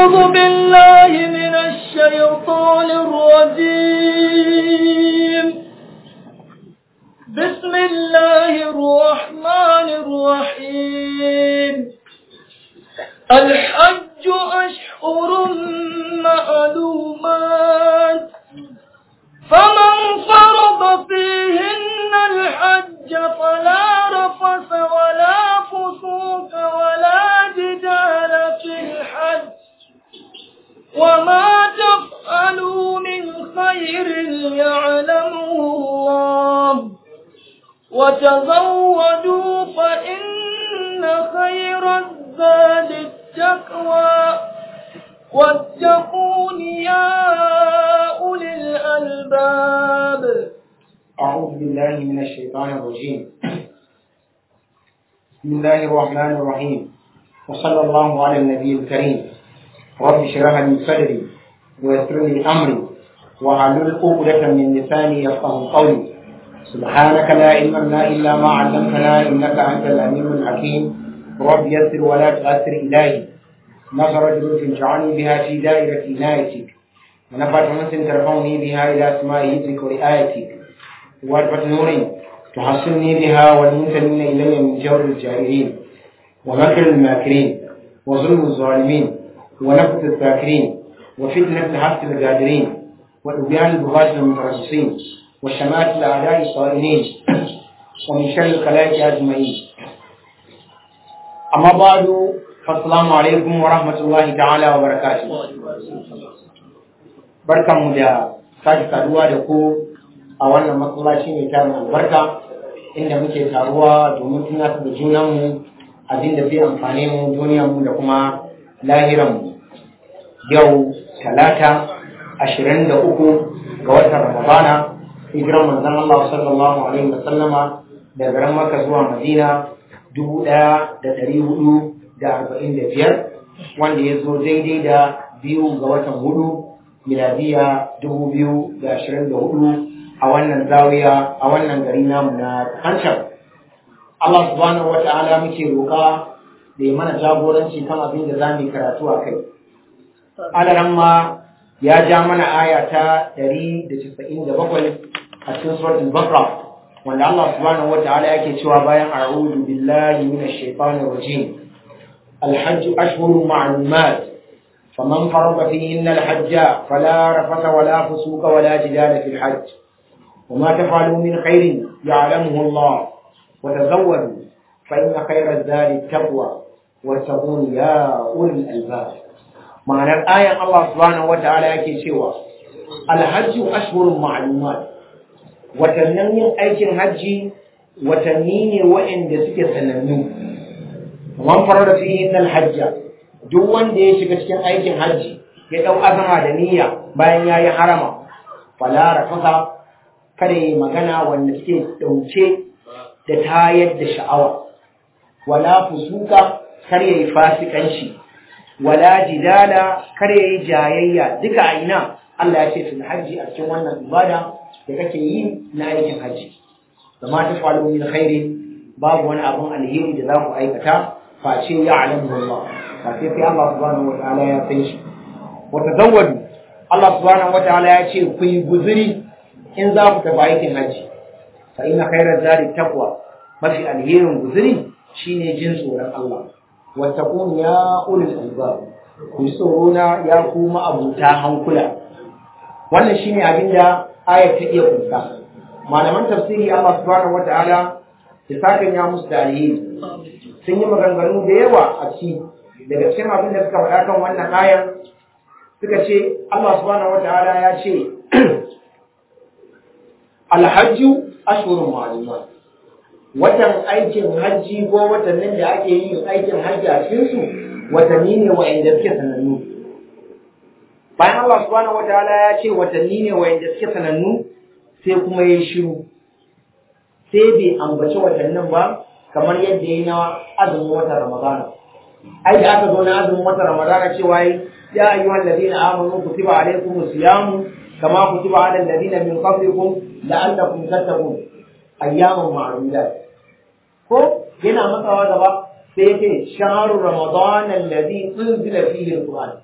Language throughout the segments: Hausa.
أعوذ بالله من الشيطان الرجيم بسم الله الرحمن الرحيم الحج أشهر معلومات فمن فرض فيهن الحج فلا رفث ولا فسوق ولا جدال في الحج وما تفعلوا من خير يعلمه الله وتزودوا فإن خير الزاد التقوى واتقون يا أولي الألباب أعوذ بالله من الشيطان الرجيم بسم الله الرحمن الرحيم وصلى الله على النبي الكريم رب اشرح لي صدري ويسر لي أمري واحلل عقدة من لساني يفقه قولي سبحانك لا علم لنا إلا ما علمتنا إنك أنت العليم الحكيم رب يسر ولا تؤثر إلهي نصر جلوس اجعلني بها في دائرة عنايتك ونفعت أنس ترفعني بها إلى سماء يدك ورعايتك واربة نور تحصلني بها والمنتمين إلي من جور الجائرين ومكر الماكرين وظلم الظالمين ونفث الذاكرين وفتنة حق القادرين وإبيان البغاة المترصصين وشمات الأعداء الصائمين ومن شر الخلائق أجمعين أما بعد فالسلام عليكم ورحمة الله تعالى وبركاته barkanmu da sake saduwa da ku a wannan masallaci mai tarin albarka inda muke taruwa domin tunatar da junanmu abin da zai amfane mu duniyarmu da kuma lahiranmu yau talata ashirin da uku ga watan ramadana hijiran manzon Allah sallallahu alaihi wa sallama da garin Makka zuwa Madina dubu ɗaya da ɗari hudu da arba'in da biyar wanda ya zo daidai da biyu ga watan hudu miladiya dubu biyu da ashirin da hudu a wannan zawiya a wannan gari namu na hancan Allah subhanahu wa ta'ala muke roƙa da ya mana jagoranci kan abin da za mu yi karatu a kai alaran ma ya ja mana aya ta ɗari da casa'in da bakwai a cikin suratul bakra wanda Allah subhanahu wa ta'ala yake cewa bayan a'udhu billahi minash shaitanir rajim الحج أشهر معلومات فمن فرض فيهن الحج فلا رفث ولا فسوق ولا جدال في الحج وما تفعلوا من خير يعلمه الله وتزودوا فإن خير الزاد التقوى واتقون يا أولي الألباب معنى الآية الله سبحانه وتعالى يكي سوى الحج أشهر معلومات وتنمي أيك الحج وتنمي وإن دسك سننو ومن فرض فيهن الحج duk wanda ya shiga cikin aikin hajji ya ɗau azama da niyya bayan ya yi harama fala rafasa kada yi magana wanda suke ɗauke da tayar da sha'awa wala fusuka kar ya yi fasikanci wala jidala kar ya yi jayayya duka a ina Allah ya ce fil hajji a cikin wannan ibada da kake yi na aikin hajji zama ta falu min khairi babu wani abun alheri da za ku aikata face ya alamu Allah face sai Allah subhanahu wa ta'ala ya san shi wa tazawwadu Allah subhanahu wa ta'ala ya ce ku yi guzuri in za ku tafi aikin hajji fa inna khairaz zadi taqwa mafi alherin guzuri shine jin tsoron Allah wa taqun ya ulul albab ku tsoro na ya ku abuta hankula wannan shine abinda ayat ta iya kunsa malaman tafsiri Allah subhanahu wa ta'ala ya saka ya musu da alheri sun yi maganganu da yawa a ciki daga cikin abin da suka faɗa kan wannan ayan suka ce Allah subhanahu wata'ala ya ce alhajju ashhurun ma'lumat watan aikin hajji ko watannin da ake yin aikin hajji a cikin su watanni ne wa'anda suke sanannu bayan Allah subhanahu wata'ala ya ce watanni ne wa'anda suke sanannu sai kuma ya shiru sai bai ambaci watannin ba kamar yadda ya yi na azumin watan Ramadana ai da aka zo na azumin watan Ramadana cewa yi ya ayyuhal ladina amanu kutiba alaykumus siyamu kama kutiba alal ladina min qablikum la'allakum tattaqun ayyaman ma'dudat ko yana matsawa gaba sai yake shahru ramadan alladhi unzila fihi alquran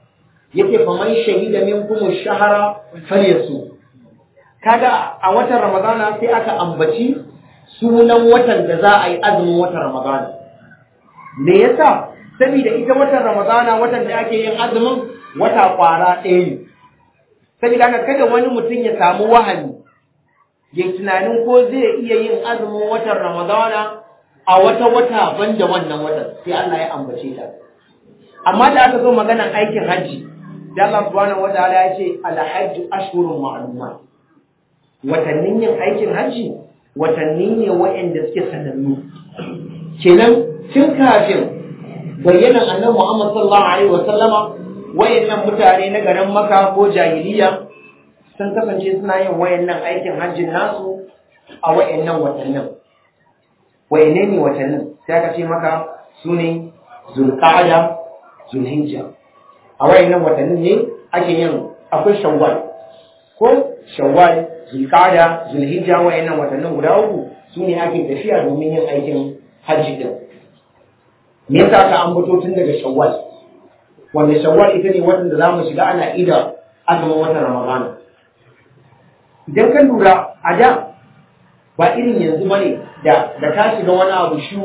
yake fa man shahida minkum ash-shahra falyasu kaga a watan ramadana sai aka ambaci sunan watan da za a yi azumin watan ramadana me yasa saboda ita watan ramadana watan da ake yin azumin wata kwara ɗaya ne saboda haka kada wani mutum ya samu wahani ya tunanin ko zai iya yin azumin watan ramadana a wata wata banda wannan watan sai Allah ya ambace ta amma da aka zo maganan aikin hajji da Allah subhanahu wataala ya ce al-hajju ashhurun ma'lumat watannin yin aikin hajji watanni ne waɗanda suke sanannu kenan tun kafin bayyanan annabi Muhammad sallallahu alaihi wa sallama wayannan mutane na garin Makka ko jahiliya sun kasance suna yin wayannan aikin hajjin nasu a wayannan watannin wayanne ne watannin sai aka ce maka sune Zulqa'da Zulhijja a wayannan watannin ne ake yin akwai Shawwal ko Shawwal Zulqa'da Zulhijja wayannan watannin guda uku sune ake tafiya domin yin aikin hajji din me yasa ka ambato tun daga Shawwal wanda Shawwal ita ne watan da zamu shiga ana ida azumin watan Ramadan idan ka lura a da ba irin yanzu bane da da ka shiga wani abu shu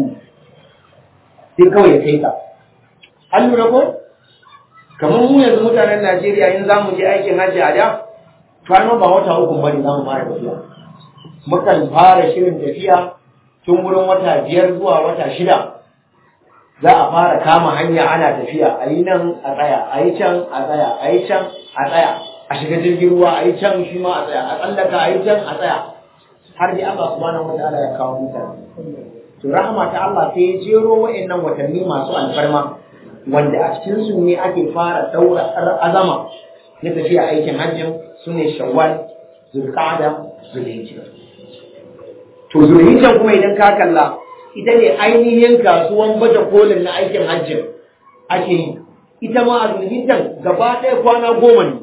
sai kawai ya kai ka an lura ko kamar mu yanzu mutanen Najeriya in za mu je aikin hajji a da kwano ba wata uku bane za mu fara tafiya mukan fara shirin tafiya tun wurin wata biyar zuwa wata shida za a fara kama hanya ana tafiya a yi nan a tsaya a yi can a tsaya a yi can a tsaya a shiga jirgin ruwa a yi can shi ma a tsaya a tsallaka a yi can a tsaya har dai Allah subhanahu wa ta'ala ya kawo mutane to rahama ta Allah sai ya jero wa'annan watanni masu alfarma wanda a cikin su ne ake fara daura azama na tafiya aikin hajjin su ne shawwal zulqa'da zulhijja to zulhijja kuma idan ka kalla ita ne ainihin kasuwan baje kolin na aikin hajjin ake yi ita ma a zulhijjan gaba ɗaya kwana goma ne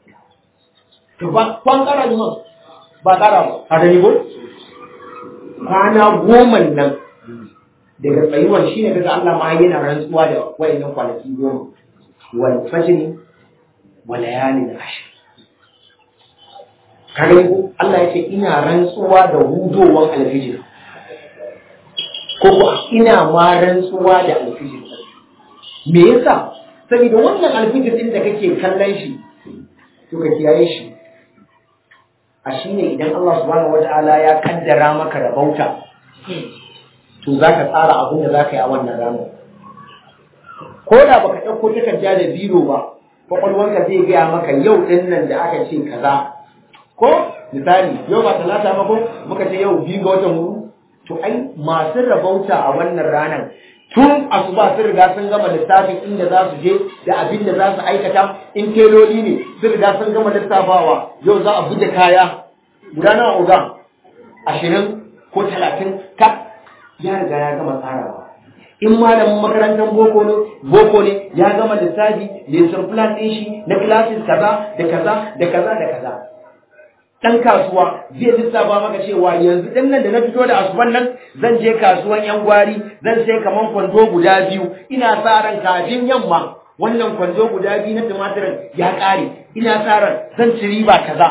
kwan ƙara ne ba ƙara ba a gani ko kwana goma nan daga tsayuwar shi ne daga Allah ma yana rantsuwa da wayannan kwanaki goma wal fajri wa layalin ashr kare ko Allah ya ce ina rantsuwa da hudowan alfijir ko ko ina ma rantsuwa da alfijir me yasa saboda wannan alfijir din da kake kallon shi to ka kiyaye shi a shine idan Allah subhanahu wataala ya kaddara maka rabauta to zaka tsara abin da zaka yi a wannan ranar ko da baka ɗauko takarda da biro ba kwakwalwanka zai gaya maka yau ɗin nan da aka ce kaza ko misali yau ba talata ba ko muka ce yau biyu ga watan hudu to ai masu rabauta a wannan ranar tun asuba sun riga sun gama lissafin inda za su je da abin da za su aikata in teloli ne sun riga sun gama lissafawa yau za a buɗe kaya guda nawa oga ashirin ko talatin ka ya riga ya gama tsarawa in malamin makarantar boko ne boko ne ya gama lissafi lesson plan ɗin shi na classes kaza da kaza da kaza da kaza dan kasuwa zai lissafa maka cewa yanzu din nan da na fito da asuban nan zan je kasuwan yan gwari zan sai kaman kwando guda biyu ina sa ran kafin yamma wannan kwando guda biyu na tumatirin ya ƙare ina sa ran zan ci riba kaza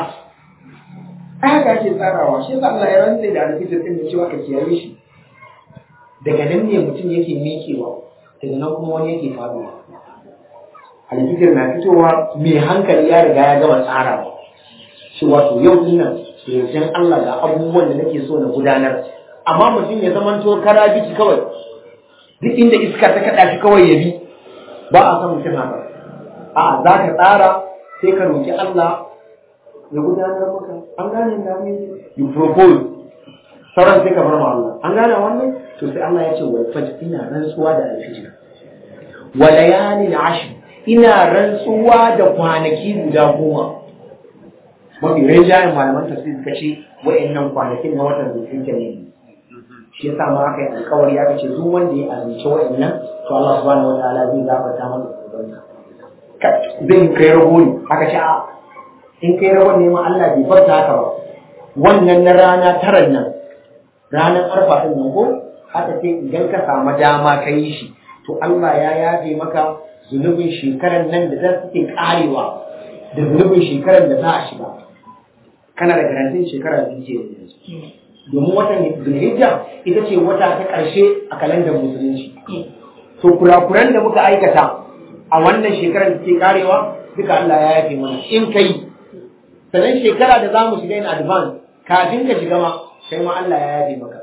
haka ake tsarawa shi yasa Allah ya rantsa da alfitar din da cewa ka kiyaye shi daga nan ne mutum yake miƙewa daga nan kuma wani yake faduwa alfitar na fitowa mai hankali ya riga ya gama tsarawa shi wato yau din nan yanzu Allah ga abubuwan da nake so na gudanar amma mutum ya zama to kara biki kawai duk inda iska ta kada shi kawai ya bi ba a san mutum haka a za ka tsara sai ka roki Allah ya gudanar maka an gane da mu you propose sauran sai ka bar ma Allah an gane wannan to sai Allah ya ce wal fajr ina rantsuwa da alfijir wa layalin ashr ina rantsuwa da kwanaki guda goma mafi rinjayen malaman tafsir suka ce wa'annan kwanakin na watan zulhijja ne shi yasa ma aka yi alkawari aka ce duk wanda ya azumci wa'annan to Allah subhanahu wataala zai gafarta masa zunubansa zai kai rago ne aka ce a in kai rago ne ma Allah bai farta haka ba wannan na rana taran nan ranar arfa din nan ko aka ce idan ka samu dama ka yi shi to Allah ya yafe maka zunubin shekarar nan da za su ke karewa da zunubin shekarar da za a shiga kana da garantin shekara biyu ce yanzu domin watan zulhijja ita ce wata ta ƙarshe a kalandar musulunci to kurakuran da muka aikata a wannan shekarar da ke karewa duka Allah ya yafe mana in kai sannan shekara da za mu shiga in advance kafin ka shiga ma kai ma Allah ya yafe maka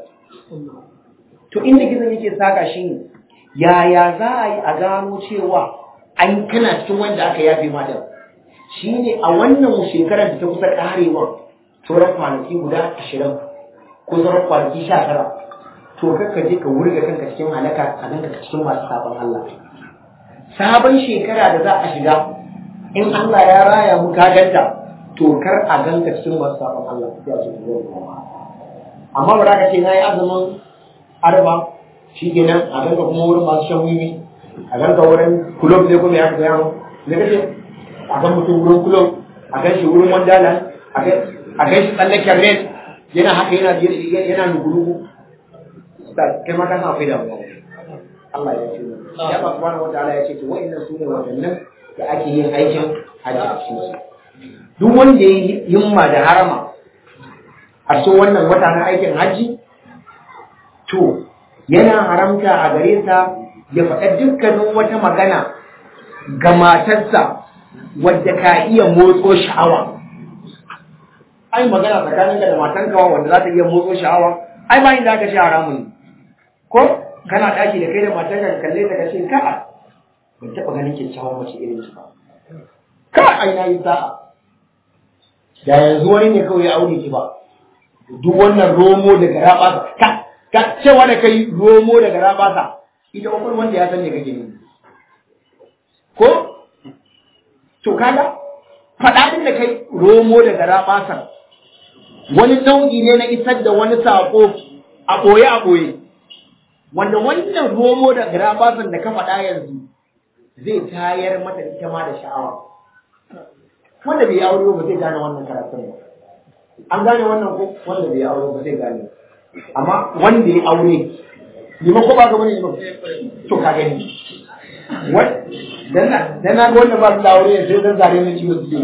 to inda gizon yake saka shi ne yaya za a yi a gano cewa an kana cikin wanda aka yafe ma da shi ne a wannan shekarar da ta kusa karewa sauran kwanaki guda ashirin ko sauran kwanaki sha tara to kakka je ka wurga kanka cikin halaka a ganka cikin masu sabon Allah sabon shekara da za a shiga in Allah ya raya mu ka ganta to kar a ganka cikin masu sabon Allah sai a cikin amma ba za ka ce na yi azumin arba shi kenan a ganka kuma wurin masu shan wiwi a ganka wurin kulob ne kuma ya fi gaya ne kace a gan mutum wurin kulob a gan shi wurin wandalan a gan shi tsallaken red yana haka yana yana nugurugu kai ma ka san akwai damuwa Allah ya ce ya ba subhanahu wataala ya ce to wa'annan su ne wadannan da ake yin aikin hajji a cikin su duk wanda ya yi himma da harama a cikin wannan wata na aikin hajji to yana haramta a gare sa ya faɗa dukkanin wata magana ga matarsa wadda ka iya motso sha'awa ai magana tsakaninka da matanka wanda za ta iya motso sha'awa ai ba inda aka ce haramun ne ko kana ɗaki da kai da matanka ka kalle ta ka ce ka ban taɓa ganin kyakkyawan mace irin ki ba ka ai na yi sa'a da yanzu wani ne kawai ya aure ki ba duk wannan romo daga rabasa ka ka cewa da kai romo daga rabasa ita ukun wanda ya san ne kake ne ko to kaga faɗaɗin da kai romo daga rabasa wani nau'i ne na isar da wani saƙo a ɓoye a ɓoye wanda wannan romo da garabasan da ka faɗa yanzu zai tayar mata ita ma da sha'awa wanda bai aure ba zai gane wannan karatun ba an gane wannan ko wanda bai aure ba zai gane amma wanda ya aure liman ko ba ga wani liman to ka gani dan na ga wanda ba su da aure sai dan zare ne ciwo su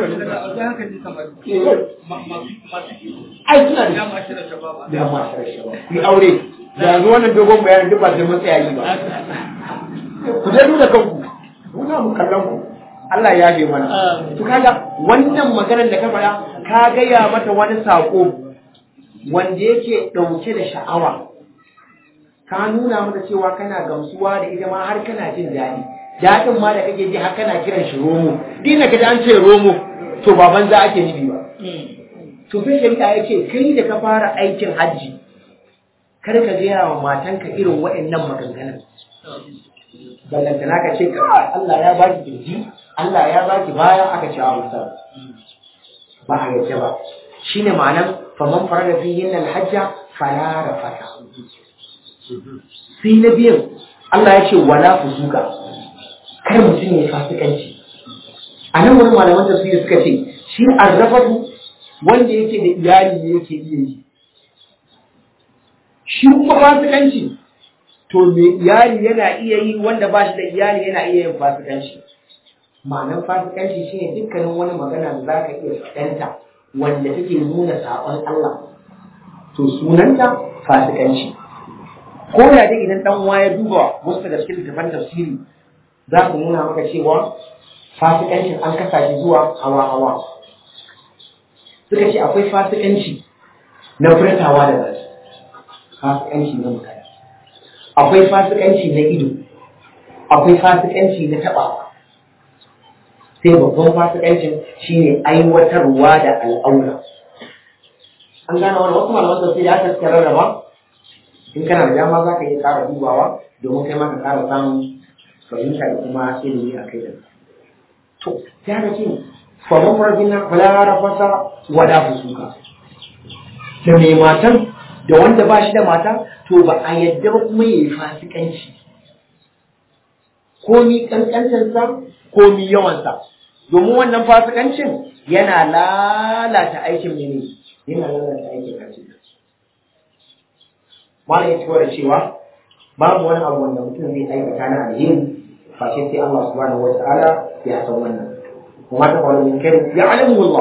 ai suna da dama shirar shabab ku aure da yanzu wannan dogon bayanin duk ba sai mun tsaya yi ba ku je nuna kanku muna mu kallon ku Allah ya yafe mana to kaga wannan maganar da ka faɗa ka gaya mata wani sako wanda yake ɗauke da sha'awa ka nuna mata cewa kana gamsuwa da ita ma har kana jin daɗi daɗin ma da kake ji har kana kiran shi romo dina ka an ce romo to ba banza ake nufi ba to sai shari'a ya ce kai da ka fara aikin hajji kar ka gaya wa matanka irin waɗannan maganganun ballantana ka ce ka Allah ya baki kirji Allah ya baki baya aka ce wa ba a yadda ba shine ma'anar faman farada fihin alhajja fala rafata sai na biyan Allah ya ce wala fusuka kar mutum ya fasikanci a nan wani malaman tafsiri suka ce shi arrafatu wanda yake da iyali ne yake iya yi shi kuma fasikanci to me iyali yana iya yi wanda ba shi da iyali yana iya yin fasikanci ma'anar fasikanci shine dukkanin wani magana da za ka iya fadanta wanda take nuna saɓon Allah to sunanta fasikanci ko da dai idan dan uwa ya duba wasu daga cikin littafan tafsiri za ku nuna maka cewa fasikancin an kasa shi zuwa hawa hawa suka ce akwai fasikanci na furtawa da baki fasikanci na mutane akwai fasikanci na ido akwai fasikanci na taɓawa sai babban fasikancin shine aiwatarwa da al'aura an gane wani wasu malaman tafsiri aka suka rarraba in kana da dama za ka iya ƙara dubawa domin kai ma ka ƙara samun fahimta da kuma ilimi a kai da to ya ga ce faman farfin na falara fasa wada fusuka da mai matan da wanda ba shi da mata to ba a yadda ba kuma ya yi fasikanci komi kankancinsa komi yawansa domin wannan fasikancin yana lalata aikin mene yana lalata aikin hajji malam ya ci da cewa babu wani abu wanda mutum zai aikata na alheri face sai Allah subhanahu wa ta'ala ya san wannan kuma ta faru min kai ya alamu Allah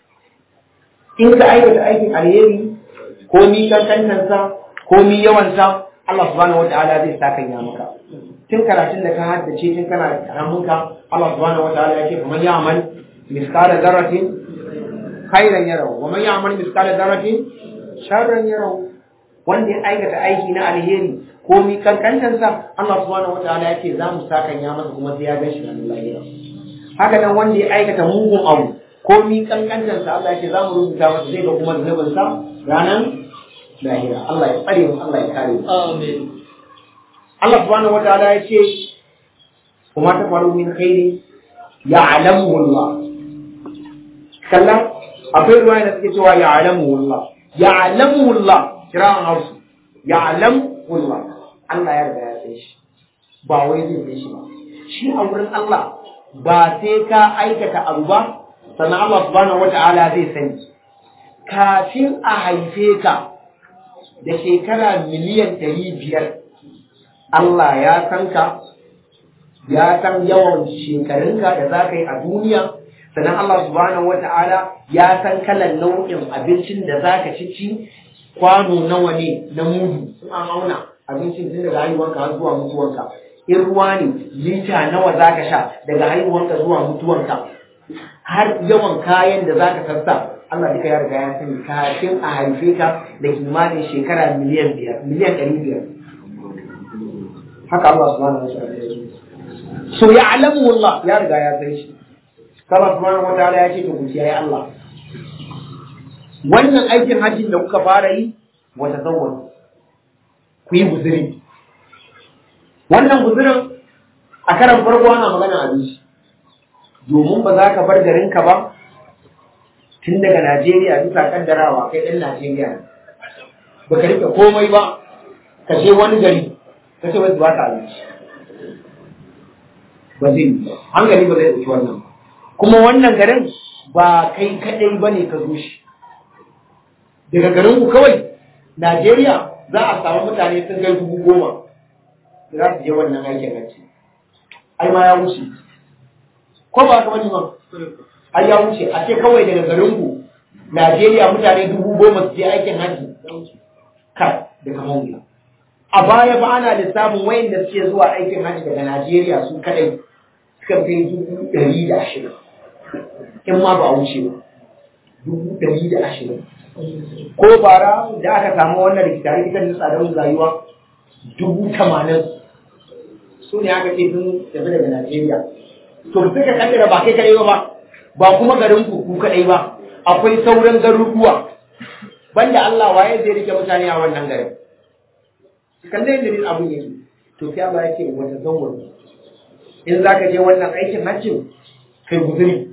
in ka aikata aikin alheri ko mi kankantansa ko mi yawansa Allah subhanahu wa ta'ala zai sa kan ya maka tun karatun da ka haddace tun kana karamunka Allah subhanahu wa ta'ala ya ce kuma ya amal miskala zarratin khairan yarau wa man ya'mal miskala zarratin sharran yarau wanda ya aikata aiki na alheri ko mi kankantansa Allah subhanahu wataala yake za mu sakan ya masa kuma sai ya gan shi ranar lahira haka nan wanda ya aikata mugun abu ko mi kankantansa Allah yake za mu rubuta masa zai ga kuma zunubin sa ranar lahira Allah ya tsare mu Allah ya kare mu amin Allah subhanahu wataala ya ce kuma ta faru min khairi ya'lamu Allah kallon akwai ruwa da suke cewa ya'lamu Allah ya'lamu Allah kiran hausu ya'lamu Allah Allah ya riga ya san shi ba wai zai san shi ba shi a wurin Allah ba sai ka aikata abu ba sannan Allah subhanahu wata'ala zai sani kafin a haife ka da shekara miliyan ɗari biyar Allah ya san ka ya san yawan shekarunka da za ka yi a duniya sannan Allah subhanahu wata'ala ya san kalan nau'in abincin da za ka ci ci kwano nawa ne na mudu in an auna abincin tun daga haihuwanka har zuwa mutuwanka in ruwa ne lita nawa za ka sha daga haihuwanka zuwa mutuwanka har yawan kayan da za ka sassa Allah duka ya riga ya sani kafin a haife ka da kimanin shekara miliyan biyar miliyan ɗari biyar haka Allah subhanahu wa ta'ala ya ce so ya alamu Allah ya riga ya san shi Allah subhanahu wa ta'ala ya ce to ku kiyaye Allah wannan aikin hajjin da kuka fara yi wata zawon ku yi guziri wannan guzirin a karan farko ana magana abinci domin ba za ka bar garinka ba tun daga Najeriya bisa kaddarawa kai ɗan Najeriya ne ba ka rike komai ba ka je wani gari ka ce wasu ba ka abinci ba zai yi hankali ba zai ɗauki wannan ba kuma wannan garin ba kai kaɗai ba ne ka zo shi daga garin ku kawai Najeriya za a samu mutane sun kai dubu goma za su je wannan aikin hajji ai ma ya wuce ko ba ka bani ba ai ya wuce a ce kawai daga garin ku Najeriya mutane dubu goma su je aikin hajji kai daga mawuya a baya ba ana lissafin wayanda suke zuwa aikin hajji daga Najeriya su kadai suka kai dubu ɗari da ashirin in ma ba a wuce ba dubu ɗari da ashirin ko bara da aka samu wannan rikita rikitar da tsadar rayuwa dubu tamanin su ne aka ce sun tafi daga Najeriya to suka kaddara ba kai kadai ba ba kuma garin ku ku kadai ba akwai sauran garuruwa banda Allah waye zai rike mutane a wannan garin kalle da nin abun yake to sai Allah ya ce wata zawwar in zaka je wannan aikin hajjin kai guzuri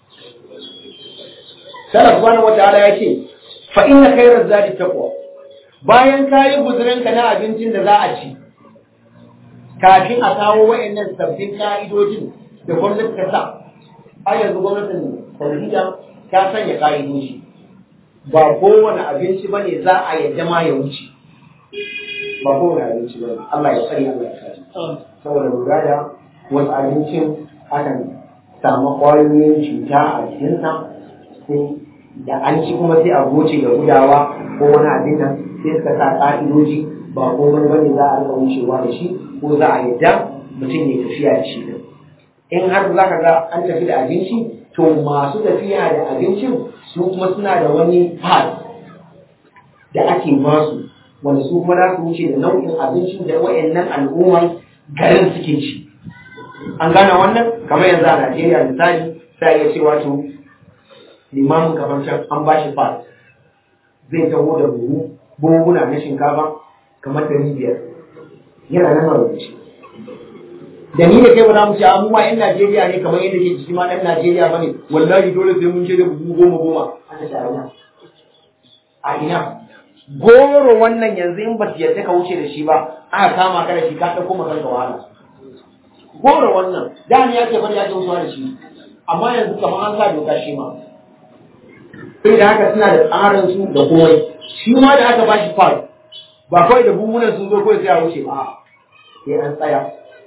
Salaf subhanahu wataala ya ce fa inna khairaz zadi taqwa bayan kayi guzurin ka na abincin da za a ci kafin a kawo wayannan sabbin ka'idojin da gwamnati ta sa har yanzu gwamnatin Saudiya ta sanya ka'idoji ba kowane abinci bane za a yadda ma ya wuce ba kowane abinci bane Allah ya tsare Allah ya kare saboda lura da wasu abincin akan samu ƙwayoyin cuta a jikinsa sai da an ci kuma sai a goce da gudawa ko wani abin nan sai suka sa ƙa'idoji ba komai bane za a rika wucewa da shi ko za a yadda mutum ya tafiya da shi din in har za ka ga an tafi da abinci to masu tafiya da abincin su kuma suna da wani pad da ake basu wanda su kuma za su wuce da nau'in abincin da wayannan al'umman garin suke ci an gane wannan kamar yanzu a Najeriya misali sai ya ce wato limamin kamar can an ba shi fas zai taho da buhu buhuna na shinkafa kamar ɗari biyar yana nan a rubuce da ni da kai ba za mu ce mu ma yan Najeriya ne kamar yadda ke ciki ma ɗan Najeriya ba ne wallahi dole sai mun ce da buhu goma goma aka ce a ina a ina goro wannan yanzu in ba su yadda ka wuce da shi ba aka kama ka da shi ka ɗauko ma kanka wahala goro wannan da ni ya ce bari ya ce wucewa da shi amma yanzu kamar an sa doka shi ma sai da haka suna da tsarin su da komai shi ma da aka bashi fal ba kawai da buhunan sun zo kawai sai a wuce ba sai an tsaya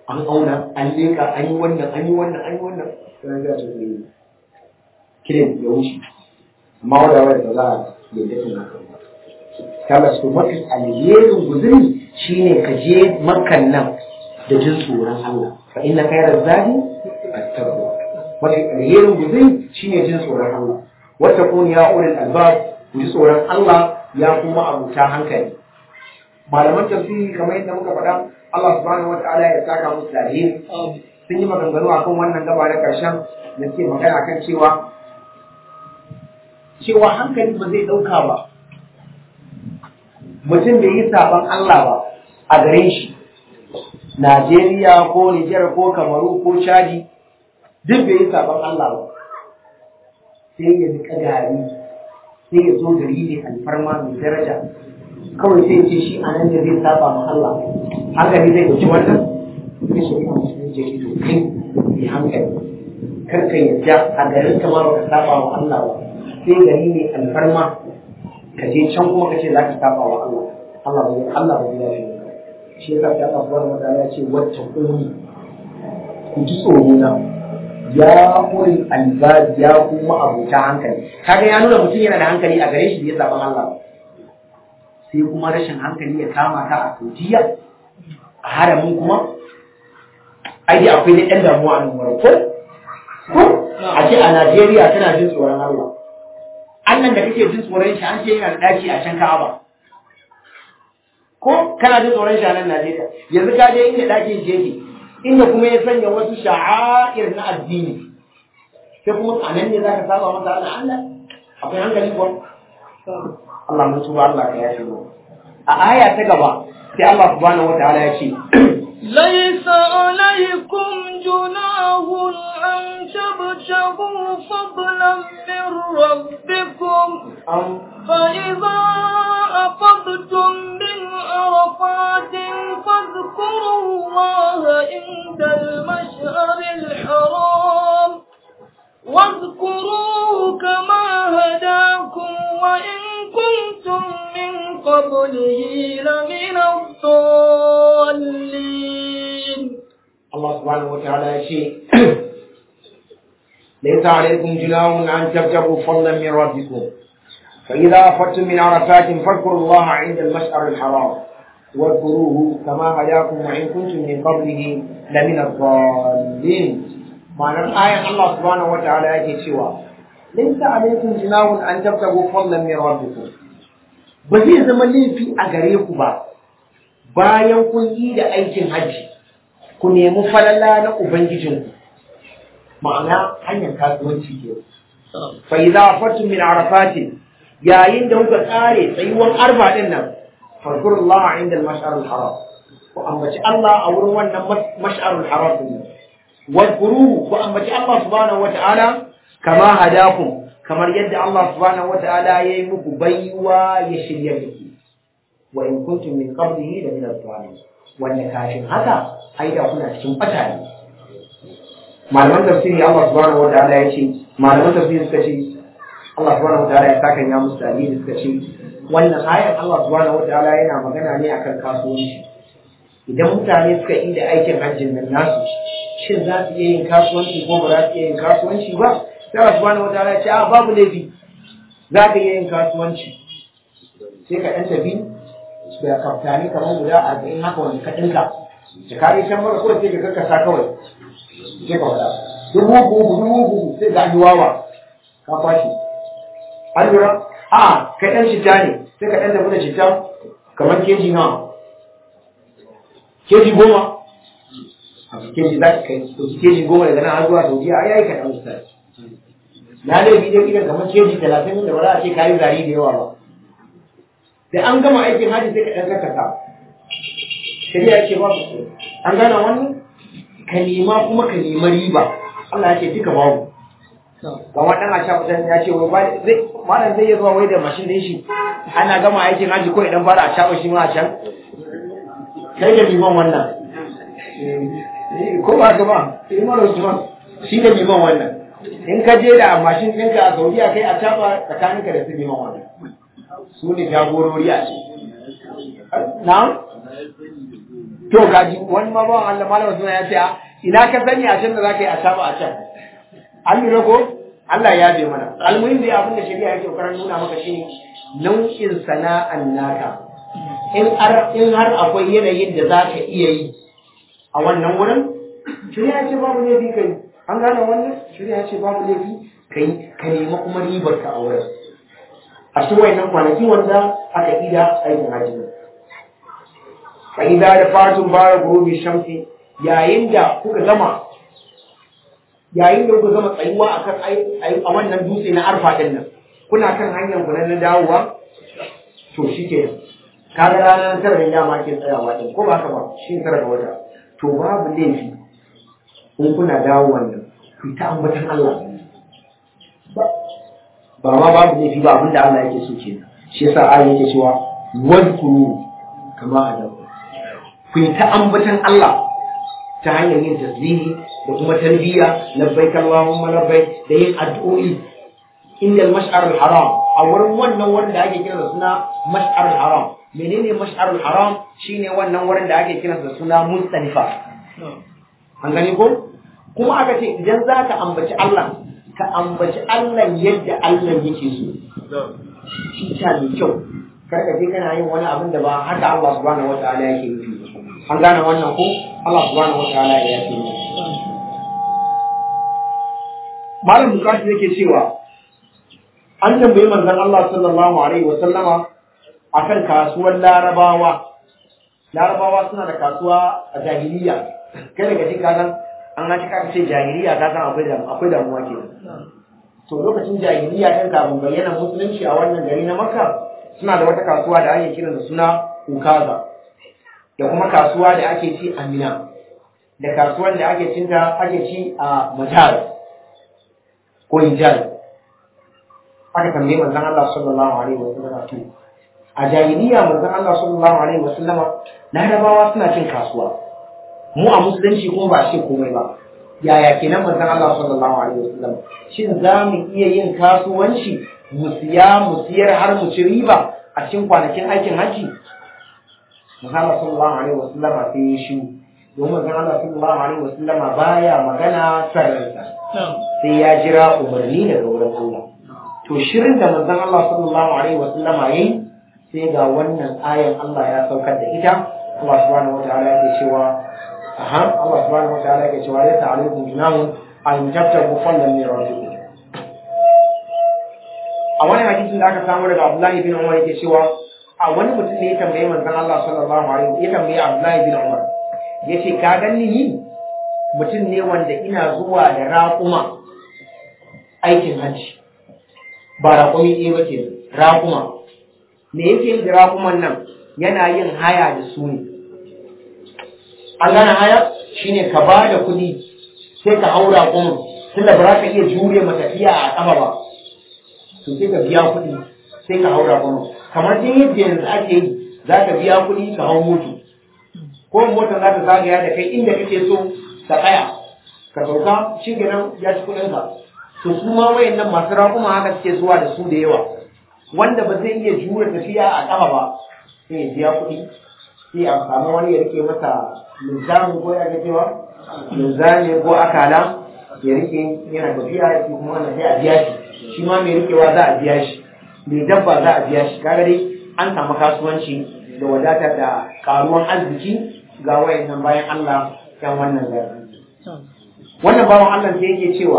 an auna an leka an yi wannan an yi wannan an yi wannan sai ga su ne kiran ya wuce amma wanda wanda za a yi da tuna kaga su mafi alherin guzuri shine ka je makan nan da jin tsoron Allah fa inna khayra zadi at-taqwa mafi alherin guzuri shine jin tsoron Allah wata kun ya ulul albab ku ji tsoron Allah ya kuma abuta hankali malaman tafsiri kamar yadda muka faɗa Allah subhanahu wataala ya saka musu da alheri sun yi maganganu akan wannan gaba na ƙarshen da suke magana kan cewa cewa hankali ba zai ɗauka ba mutum bai yi saban Allah ba a gare shi Najeriya ko Nijar ko Kamaru ko Chadi duk bai yi saban Allah ba sai ya nika gari sai ya zo gari ne alfarma mai daraja kawai sai ce shi a nan da zai saba ma Allah hankali zai ɗauki wannan sai shi ne musulun je ido kai mai hankali kar ka yadda a garin ka ma baka saba wa Allah ba sai gari ne alfarma ka je can kuma ka ce za ka saba wa Allah Allah ba Allah ba zai shi yasa sai Allah subhanahu wa ta'ala ya ce wacce kuni ku ji tsoro na ya kuri albab ya kuma abuta hankali kaga ya nuna mutum yana da hankali a gare shi da ya zaɓa Allah sai kuma rashin hankali ya kama ka a Saudiya a haramin kuma ai dai akwai ɗan damuwa a nan wurin ko ko a ce a Najeriya tana jin tsoron Allah Allah da kake jin tsoron shi an ce yana da daki a can Ka'aba ko kana jin tsoron shi a nan Najeriya yanzu ka je inda dakin shi yake inda kuma ya sanya wasu sha'air na addini sai kuma a nan ne za ka saba masa Allah Allah akwai hankali ko Allah mun tuba Allah ka yashi mu a aya ta gaba sai Allah subhanahu wataala ya ce ليس عليكم جناح أن تبتغوا فضلا من ربكم فإذا أفضتم من عرفات فاذكروا الله عند المشعر الحرام واذكروه كما هداكم وإن كنتم من قبله لمن الضالين الله سبحانه وتعالى شيء ليس عليكم جناح أن تبتغوا فضلا من ربكم فإذا أفضتم من عرفات فاذكروا الله عند المشعر الحرام واذكروه كما هداكم وإن كنتم من قبله لمن الضالين معنى الآية الله سبحانه وتعالى يجي سوى ليس عليكم جناح أن تبتغوا فضلا من ربكم بزي زمن لي في أغريكم با bayan kun yi da aikin hajji ku nemi falala na ubangijinku ma'ana hanyar kasuwanci ke fa idza fatum min arafatin yayin da kuka kare tsayuwan arba din nan farkurullah inda al-mash'ar al-haram ku ambaci Allah a wurin wannan mash'ar al-haram din wadkuruhu ku ambaci Allah subhanahu wata'ala kama hadakum kamar yadda Allah subhanahu wata'ala yayi muku baiwa ya shirya da ku wa in kuntum min qablihi la min ad-dhalin wanda kafin haka ai da kuna cikin bata ne malaman tafsiri Allah subhanahu wataala ya ce malaman tafsiri suka ce Allah subhanahu wataala ya saka ya musu dalili suka ce wannan ayar Allah subhanahu wataala yana magana ne akan kasuwanci idan mutane suka yi da aikin hajjin nan nasu shin za su iya yin kasuwanci ko ba za su iya yin kasuwanci ba sai Allah subhanahu wataala ya ce a babu laifi za ka iya yin kasuwanci sai ka ɗan tafi da kaftani kamar guda arba'in haka wani ka ɗinka da kare can mara kawai sai ka karkasa kawai sai ka faɗa dubu uku dubu uku sai ga yi wawa ka kwashi an lura a kai ɗan shita ne sai ka ɗan tafi da shita kamar keji nawa keji goma keji za ka kai keji goma daga nan har zuwa saudiya ai yayi kaɗan ustaz na laifi dai idan kamar keji talatin da ba za a ce kayi zari da yawa ba da an gama aikin hajji sai ka ɗan karkasa shari'a ce ba su an gana wannan ka nema kuma ka nema riba Allah ya ce duka babu ga wadan a shafa ya ce wai zai malam zai iya zuwa wai da mashin din shi ana gama aikin hajji ko idan fara a shafa shi ma a can kai da liman wannan ko ba ka ba liman Usman shi da liman wannan in ka je da mashin ɗinka a Saudiya kai a shafa tsakaninka da su liman wannan su ne jagorori a ce na to to kaji wani ma bawan Allah malama suna ya ce a ina ka sani a can da zaka yi a saba a can an lura ko Allah ya bi mana almuhim dai abin da shari'a yake kokarin nuna maka shine nau'in sana'an naka in har in har akwai yanayin da zaka iya yi a wannan wurin shari'a ce babu laifi kai an gane wannan shari'a ce babu laifi kai ka nemi kuma ribar ka a wurin a cikin wayannan kwanaki wanda aka ida aikin hajji fa idza da fatun bara gurubi shamsi yayin da kuka gama yayin da kuka gama tsayuwa akan a wannan dutse na arfa din nan kuna kan hanyar ku na dawowa to shike kaga ranar tara ne dama ke tsayawa din ko ba ka ba shi tara ga wata to babu laifi in kuna dawo wannan ku ta ambatan Allah ba ma babu laifi ba abinda Allah yake so kenan shi yasa ayi yake cewa wadkuru kama adabu ku ta ambatan Allah ta hanyar yin tasbihi da kuma tarbiyya labbaik Allahumma labbaik da yin addu'o'i inda al-mash'ar al-haram a wurin wannan wurin da ake kira da suna mash'ar al-haram menene mash'ar al-haram shine wannan wurin da ake kira da suna mustalifa an gani ko kuma aka ce idan za ka ambaci Allah ka ambaci Allah yadda Allah yake so shi ta mai kyau kar ka je kana yin wani abin da ba haka Allah subhanahu wataala yake nufi an gane wannan ko Allah subhanahu wataala ya yake nufi malam bukatu yake cewa an tambayi manzon Allah sallallahu alaihi wa sallama akan kasuwar larabawa larabawa suna da kasuwa a jahiliya kai daga cikin kanan an haci ka ce jahiliya ka san akwai akwai damuwa ke to lokacin jahiliya din kafin bayyana musulunci a wannan gari na makka suna da wata kasuwa da ake kira da suna ukaza da kuma kasuwa da ake ci a mina da kasuwan da ake cinta ake ci a majar ko hijaz aka tambaye manzon Allah sallallahu alaihi wa sallam to a jahiliya manzon Allah sallallahu alaihi wa sallama larabawa suna cin kasuwa mu a musulunci kuma ba shi komai ba yaya kenan manzon Allah sallallahu alaihi wa sallam shin za mu iya yin kasuwanci mu siya mu siyar har mu ci riba a cikin kwanakin aikin haji manzon Allah sallallahu alaihi wa sallama sai ya shi domin manzon Allah sallallahu alaihi wa sallama baya magana sarrafa sai ya jira umarni daga wurin Allah to shirin da manzon Allah sallallahu alaihi wasallama yayi sai ga wannan ayan Allah ya saukar da ita Allah subhanahu wataala yake cewa aha Allah subhanahu wataala yake cewa la ta'alaikum junahun an tabtagu fadlan min rabbikum a wani hadisin da aka samu daga Abdullahi bin Umar yake cewa a wani mutum ne ya tambaye manzon Allah sallallahu alaihi ya tambaye Abdullahi bin Umar yace ka ganni ni mutum ne wanda ina zuwa da raƙuma aikin hajji ba raƙumi ɗaya ba ke raƙuma me yake yin da raƙuman nan yana yin haya da su ne an gane haya shine ka ba da kuɗi sai ka hau raƙumin tunda ba za ka iya jure matafiya a ƙafa ba to sai ka biya kuɗi sai ka hau raƙumin kamar dai yadda yanzu ake yi za ka biya kuɗi ka hau moto ko motar za ta zagaya da kai inda kake so ka tsaya ka sauka shi kenan ya ci kuɗinka to su ma wayannan masu raƙuma haka suke zuwa da su da yawa wanda ba zai iya jure tafiya a ƙafa ba sai ya biya kuɗi sai a samu wani ya rike masa linzami ko ya ga cewa linzami ko akala ya rike yana tafiya shi kuma wannan sai a biya shi shi ma mai rikewa za a biya shi mai dabba za a biya shi kaga dai an samu kasuwanci da wadatar da karuwan arziki ga wayannan bayan Allah kan wannan gari wannan bawan Allah sai yake cewa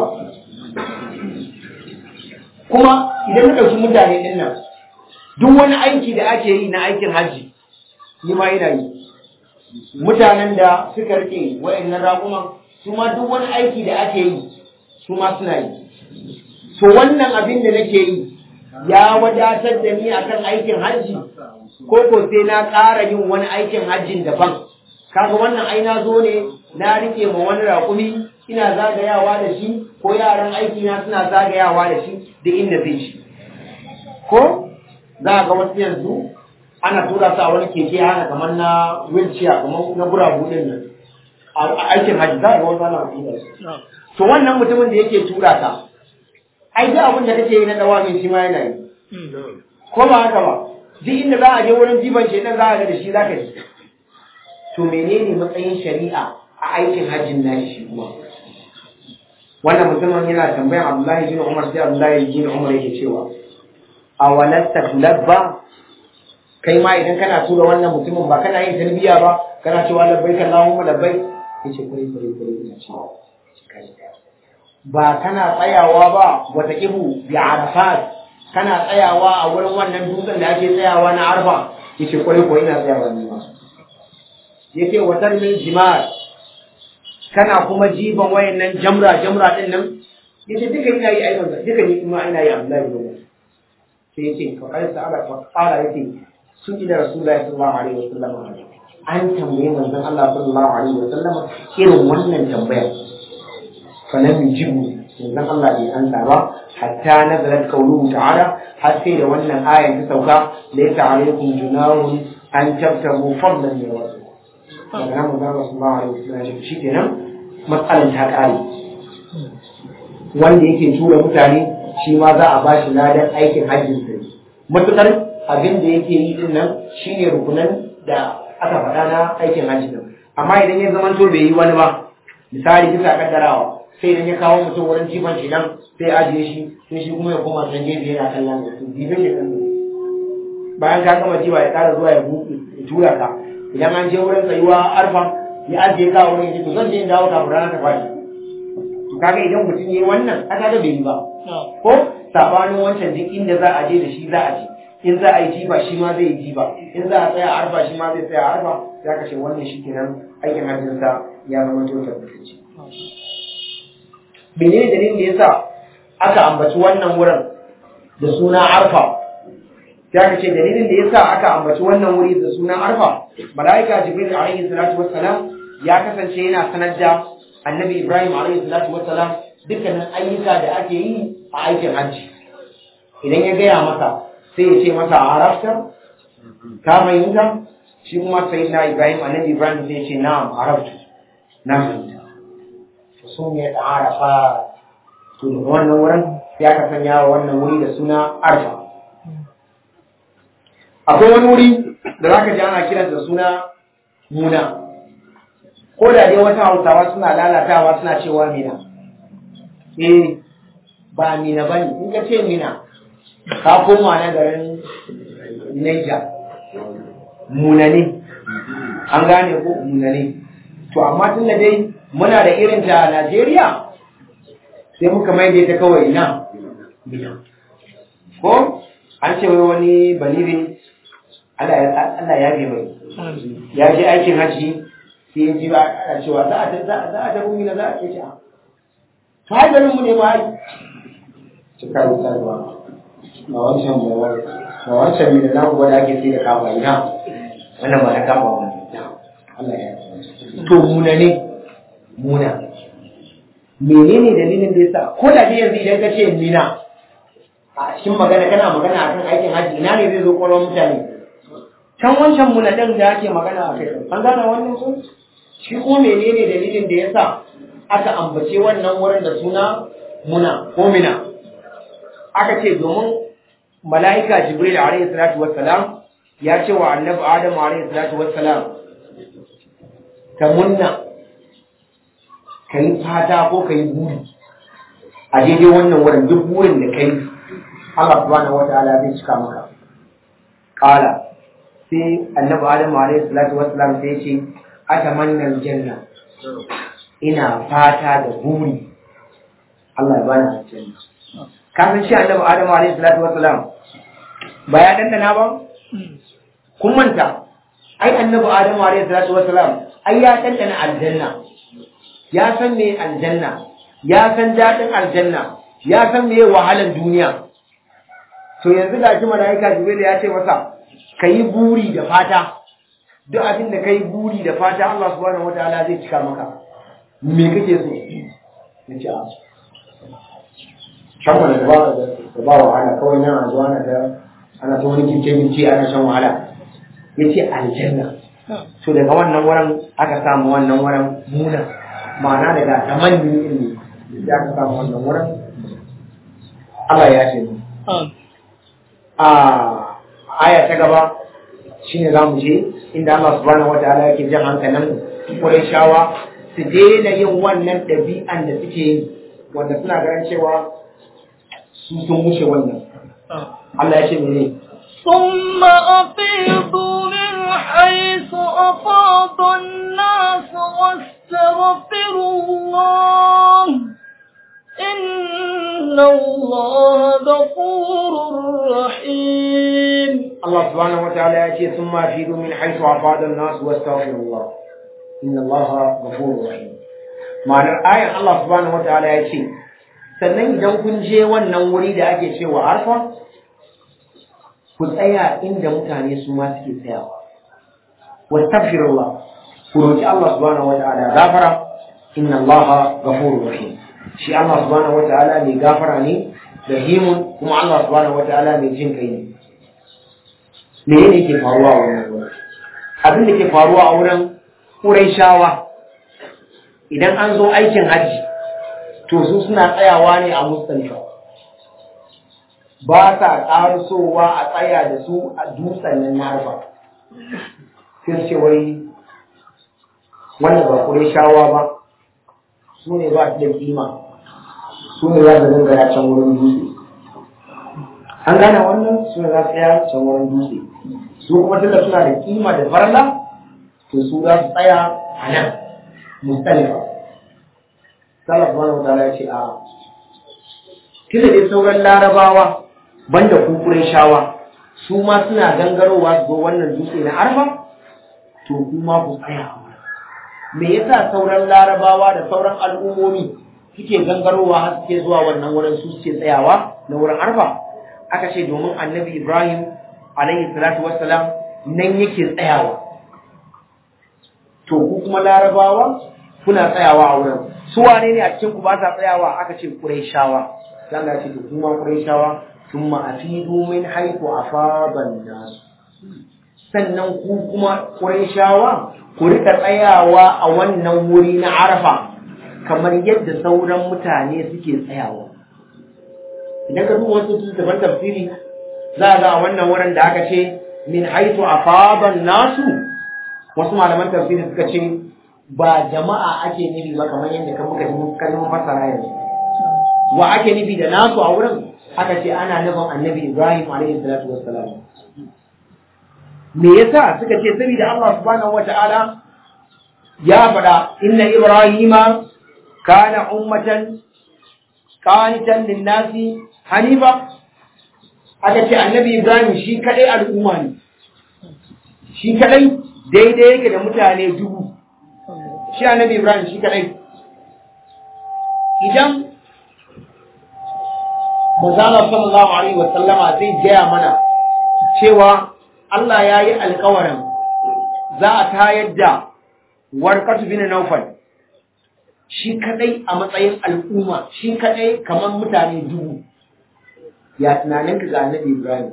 kuma idan na ɗauki mutane ɗin nan duk wani aiki da ake yi na aikin hajji ni ma ina yi mutanen da suka rike wa'annan raƙuman su ma duk wani aiki da ake yi su ma suna yi to wannan abin da nake yi ya wadatar da ni akan aikin hajji ko ko sai na ƙara yin wani aikin hajjin daban kaga wannan ai na zo ne na rike ma wani raƙumi ina zagayawa da shi ko yaran aiki na suna zagayawa da shi duk inda zai shi ko za ga wasu yanzu ana tura su a wani keke hana kamar na wheelchair kamar na guragu din nan a aikin hajji za ga wasu ana tura su to wannan mutumin da yake tura ka ai duk abin da kake yi na dawamin shi ma yana yi ko ba haka ba duk inda za a je wurin jiban shedan za a ga da shi za ka ji to menene matsayin shari'a a aikin hajjin nashi shi kuma wannan mutumin yana tambayan Abdullahi bin Umar sai Abdullahi bin Umar yake cewa a walatta labba kai ma idan kana tura wannan mutumin ba kana yin talbiya ba kana cewa labbaik Allahumma labbaik yace kure kure kure ina cewa ba kana tsayawa ba wata ibu bi arafat kana tsayawa a wurin wannan dutsen da ake tsayawa na arfa yace kure ko ina tsayawa ne ma yace watar min jimar kana kuma jiban wayannan jamra jamra din nan yace duka ina yi ayyukan duka ni kuma ina yi Abdullahi bin Umar sai yace fa qala ta'ala fa qala yace sun ila rasulullahi sallallahu alaihi wasallam an tambaye manzon Allah sallallahu alaihi wasallam irin wannan tambaya fa lam yujibu manzon Allah bai ansa ba hatta nazalat qawluhu ta'ala har sai da wannan ayan ta sauka laysa alaikum junahun an tabtagu fadlan min rabbikum daga nan manzon Allah sallallahu alaihi wasallam ya ce kenan matsalan ta kare wanda yake tura mutane shi ma za a bashi ladan aikin hajjin sa matukar abin da yake yi din nan shine rukunan da aka faɗa na aikin hajji din amma idan ya zama to bai yi wani ba misali bisa kaddarawa sai idan ya kawo mutum wurin jifan shi nan sai ajiye shi sai shi kuma ya koma can gefe yana kallon da su jibe shi kan bayan ka gama jiwa ya ƙara zuwa ya buɗe ya tura ka idan an je wurin tsayuwa arfa ya ajiye ka wurin ya to zan je in dawo kafin rana ta faɗi to kaga idan mutum yayi wannan aka ga bai yi ba ko sabanin wancan duk inda za a je da shi za a je in za a yi jiba shi ma zai yi jiba in za a tsaya arfa shi ma zai tsaya arfa za ka ce wannan shi kenan aikin hajjinsa ya zama to tabbatacce menene dalilin da yasa aka ambaci wannan wurin da suna arfa ya ka ce dalilin da yasa aka ambaci wannan wuri da suna arfa malaika jibril alaihi salatu wassalam ya kasance yana sanar da annabi ibrahim alaihi salatu wassalam dukkanin ayyuka da ake yi a aikin hajji idan ya gaya masa sai ya ce masa arafta ka fahimta shi kuma sai na ibrahim annabi ibrahim sai ya ce na'am araftu na fahimta sun ya da arafa to daga wannan wurin ya ka sanya wa wannan wuri da suna arfa akwai wani wuri da za ka ji ana kiran da suna muna ko da dai wata hausawa suna lalatawa suna cewa mina eh ba mina ba ne in ka ce mina ka koma na garin Niger muna ne an gane ko muna ne to amma tun da dai muna da irin ta Najeriya sai muka mai da ita kawai ina mina ko an ce wai wani balire Allah ya bi mai ya je aikin haji sai ya ji ba a cewa za a za a tafi mina za a ce a to ai garin mu ne ba ai cika da sarwa ba wancan ba ba wancan mina na kuwa da ake sai da kafa ina wannan ba na kafa ba Allah ya to muna ne muna menene dalilin da yasa ko da dai yanzu idan ka ce mina a cikin magana kana magana akan aikin haji ina ne zai zo kwallon mutane can wancan muna ɗin da ake magana a kai an gane wannan sun shi ko menene dalilin da yasa aka ambace wannan wurin da suna muna ko mina aka ce domin mala'ika jibril alaihi salatu wassalam ya ce wa annabi adam alaihi salatu wassalam ka munna ka yi fata ko ka yi buri a daidai wannan wurin duk burin da kai Allah subhanahu wa ta'ala zai cika maka qala sai annabi adam alaihi salatu wassalam sai ce atamanna aljanna ina fata da buri Allah ya bani aljanna kafin shi annabi adam alaihi salatu wassalam ba ya dandana ba kun manta ai annabi adam alaihi salatu wassalam ai ya dandana aljanna ya san me aljanna ya san dadin aljanna ya san me wahalan duniya to yanzu ga shi malaika jibril ya ce masa ka yi buri da fata duk abin da ka yi buri da fata Allah subhanahu wa ta'ala zai cika maka me kake so na ce a shan wani da ba da ba wahala kawai nan a zuwa ana da ana ta wani kince kince ana shan wahala ya ce aljanna to daga wannan wurin aka samu wannan wurin muna ma'ana daga tamanni ne da aka samu wannan wurin Allah ya ce a aya ta gaba shine za mu je inda Allah subhanahu wataala yake jan hankalin Qurayshawa su daina yin wannan ɗabi'an da suke yi wanda suna ganin cewa su sun wuce wannan Allah ya ce mene ثم أفيضوا من حيث أفاض الناس واستغفروا الله إن الله غفور رحيم Allah subhanahu wataala ya ce sun ma fi min haisu afada an-nas wastaghfirullah inna Allah ghafurur rahim ma'anar ayan Allah subhanahu wataala ya ce sannan idan kun je wannan wuri da ake cewa arfa ku tsaya inda mutane su ma suke tsayawa wastaghfirullah ku roki Allah subhanahu wataala gafara inna Allah ghafurur rahim shi Allah subhanahu wataala mai gafara ne rahimun kuma Allah subhanahu wataala mai jin kai ne me ne ke faruwa a wannan wurin abin da ke faruwa a wurin Qurayshawa idan an zo aikin hajji to su suna tsayawa ne a Muzdalifa ba sa ƙarasowa a tsaya da su a dutsen nan na Arfa sai ce wai wannan ba Qurayshawa ba su ne ba su da kima su ne za su dinga ya can wurin dutse an gane wannan su ne za su tsaya can wurin dutse su kuma tunda suna da kima da farla to su za su tsaya a nan mustalifa sallah subhanahu wa ta'ala ya ce a tunda dai sauran larabawa banda kukurai shawa su ma suna gangarowa su zo wannan dutse na arfa to kuma ku tsaya a wurin me yasa sauran larabawa da sauran al'ummomi suke gangarowa har suke zuwa wannan wurin su suke tsayawa na wurin arfa aka ce domin annabi ibrahim alaihi salatu wassalam nan yake tsayawa to ku kuma larabawa kuna tsayawa a wurin su wane ne a cikin ku ba sa tsayawa aka ce quraishawa dan Allah ce to kuma quraishawa thumma afidu min haythu afadan nas sannan ku kuma quraishawa ku rika tsayawa a wannan wuri na arafa kamar yadda sauran mutane suke tsayawa idan ka duba wasu littattafan tafsiri za a ga a wannan wurin da aka ce min haitu afaban nasu wasu malaman tafsiri suka ce ba jama'a ake nufi ba kamar yadda kan muka ji kalmar fasara yanzu wa ake nufi da nasu a wurin aka ce ana nufin annabi ibrahim alaihi salatu wassalam me yasa suka ce saboda Allah subhanahu wata'ala ya faɗa inna ibrahima kana ummatan qanitan lin-nasi hanifa aka ce annabi ibrahim shi kadai al'umma ne shi kadai daidai yake da mutane dubu shi annabi ibrahim shi kadai idan manzala sallallahu alaihi wasallama zai gaya mana cewa Allah ya yi alkawarin za a tayar da warkatu bin naufal shi kadai a matsayin al'umma shi kadai kamar mutane dubu ya tunanin ka ga annabi Ibrahim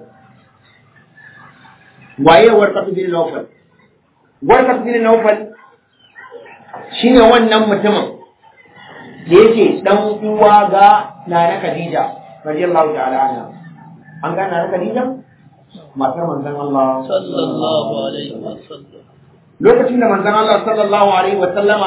waye warqatu bin Nawfal warqatu bin Nawfal shine wannan mutumin da yake dan uwa ga Nana Khadija radiyallahu ta'ala anha an ga Nana Khadija matar manzon Allah sallallahu alaihi wasallam lokacin da manzon Allah sallallahu alaihi wasallama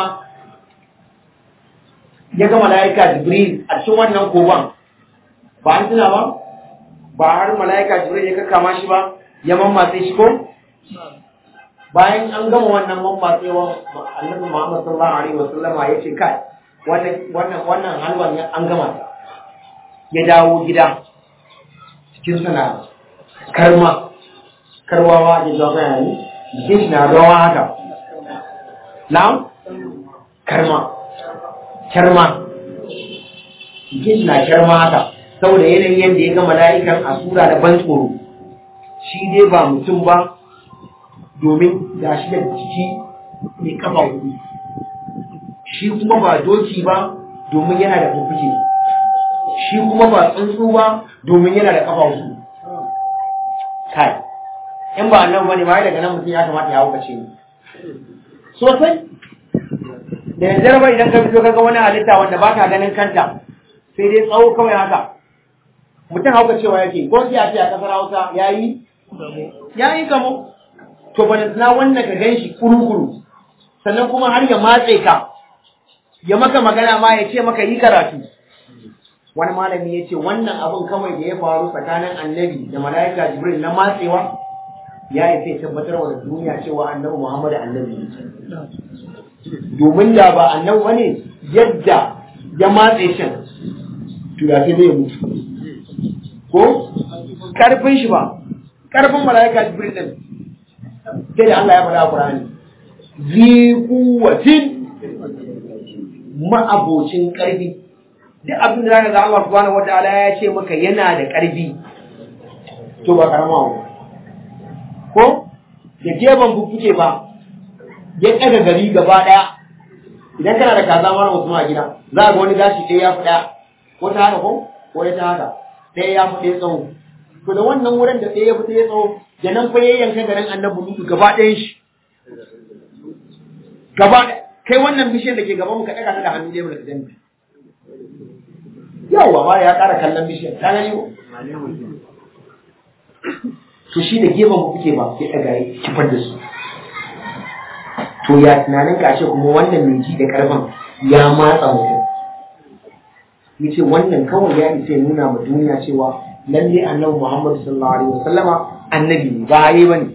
ya ga malaika Jibril a cikin wannan koban ba an tuna ba ba har mala'ika jibril ya kakkama shi ba ya mammatse shi ko bayan an gama wannan mammatsewa annabi Muhammad sallallahu alaihi wasallam ya ce kai wannan wannan wannan halwan an gama ta ya dawo gida cikin sana karma karwawa da jawa bayani jikin shi na rawa haka na'am karma karma jikin shi na karma haka saboda yanayin yadda ya ga mala'ikan a sura da ban tsoro shi dai ba mutum ba domin ga shi da jiki mai kafa hudu shi kuma ba doki ba domin yana da fuffuke shi kuma ba tsuntsu ba domin yana da kafa hudu kai in ba annan bane ma daga nan mutum ya kamata ya haukace ni sosai da yanzu ba idan ka fito kaga wani halitta wanda ba ka ganin kanta sai dai tsawo kawai haka mutum hauka cewa yake ko sai a ce a kasar hausa ya yi ya yi kamo to balantana wannan ka gan shi kuru-kuru sannan kuma har ya matse ka ya maka magana ma ya ce maka yi karatu wani malami ya ce wannan abin kawai da ya faru tsakanin annabi da mala'ika jibril na matsewa ya isa ya tabbatar wa da duniya cewa annabi muhammad annabi ne domin da ba annabi bane yadda ya matse shan to ya sai zai mutu ko karfin shi ba karfin mala'ika jibril din sai da Allah ya faɗa a Qur'ani zi quwwatin ma'abocin karfi duk abin da zaka ga Allah subhanahu wataala ya ce maka yana da karfi to ba karama ba ko da geban bubbuke ba ya ɗaga gari gaba ɗaya idan kana da kaza mara mutum a gida za ga wani gashi ɗaya ya fi ɗaya ko ta haka ko ko ya ta haka ɗaya ya fi ɗaya tsawo to da wannan wurin da ɗaya ya fi ɗaya tsawo da nan fa yayyanka garin annabi lutu gaba ɗayan shi gaba kai wannan bishiyar da ke gaban mu ka ɗaga ta da hannu ɗaya mu da gani yawa ma ya ƙara kallon bishiyar ta gani ko to shi da gefen ku kuke ba sai ɗaga ya kifar da su to ya tunanin ka ce kuma wannan mai ji da karfin ya matsa mutum ya ce wannan kawai ya isa ya nuna ma duniya cewa lalle annabi Muhammad sallallahu alaihi wasallama annabi ne ba yi bane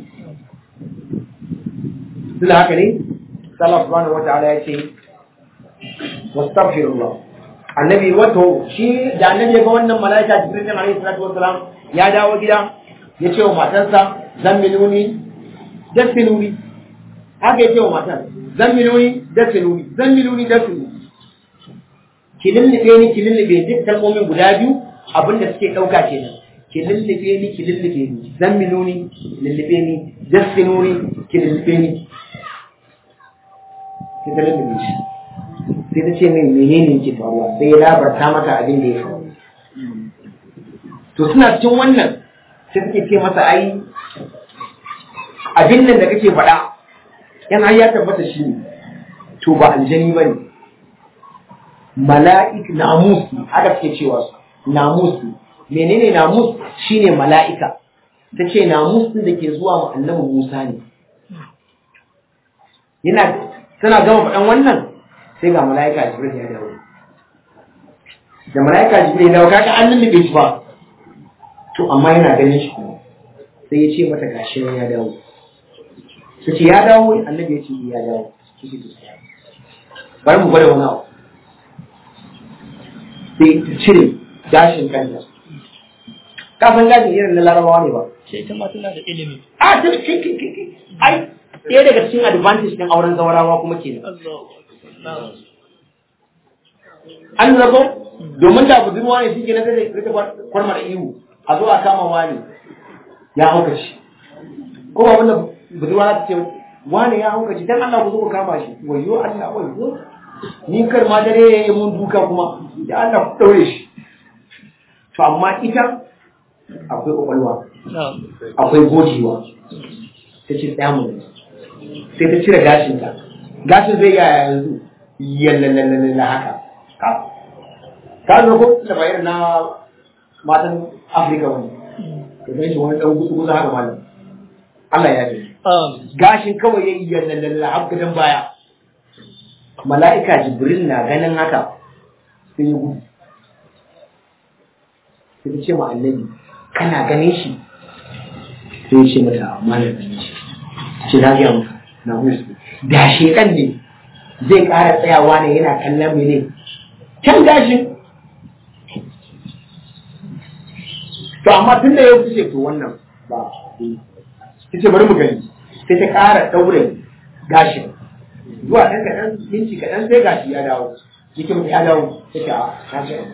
duk haka ne Allah subhanahu wataala ya ce wastaghfirullah annabi wato shi da annabi ga wannan malaika Jibril alaihi salatu wassalam ya dawo gida ya ce wa matarsa zammiluni dafinuni haka ya ce wa matar zammiluni dafinuni zammiluni dafinuni ki lullube ni ki lullube duk kalmomin guda biyu abin da suke ɗauka kenan ki lullube ni ki lullube ni zamminu ni lullube ni dassinu ni ki lullube ni ki ta lullube shi sai ta ce mai menene ke faruwa sai ya labarta mata abin da ya faru to suna cikin wannan sai suke ce masa ai abin nan da kake faɗa yan har ya tabbata shi ne to ba aljani ba ne mala'ik namus haka suke cewa su namus menene namus shine mala'ika ta ce namus din da ke zuwa ma annabi Musa ne yana tana gama faɗan wannan sai ga mala'ika Jibril ya dawo da mala'ika Jibril ya dawo kaga an lullube shi ba to amma yana ganin shi kuma sai ya ce mata gashi ya dawo ta ce ya dawo annabi ya ce ya dawo bari mu gwada wani abu sai ta cire gashin kanta kafin gashin irin na larabawa ne ba Sai ita ma tana da ilimi. a ta ai ɗaya daga cikin advantage ɗin auren zawarawa kuma kenan Allahu Akbar. an rabo domin da budurwa ne shi na zai rika kwarmar ihu a zo a kama wani ya hauka shi ko ba wanda budurwa za ta ce wani ya hauka shi dan Allah ku zo ku kama shi wayo Allah wayo ni kar ma dare ya yi mun duka kuma ya Allah ku daure shi to amma ita akwai kwakwalwa Na'am. akwai gojewa ta ce tsaya mun sai ta cire gashinta gashin zai yaya yanzu yallalalala haka ka ka zo ko da bayar na matan afirka wani ka gan shi wani dan gusu gusu haka malam Allah ya ji Um, gashin kawai ya yi yallalalala har gadan baya mala'ika jibril na ganin haka sai ya gudu sai ta ce ma annabi kana ganin shi sai ya ce mata malam ganin shi ce na gaya maka na musu da shekan ne zai ƙara tsayawa ne yana kallon mene can gashin to amma tun da ya fice to wannan ba ta ce bari mu gani sai ta ƙara ɗaure gashin zuwa ɗan kaɗan minti kaɗan sai gashi ya dawo yake mutu ya dawo ta ce a na ce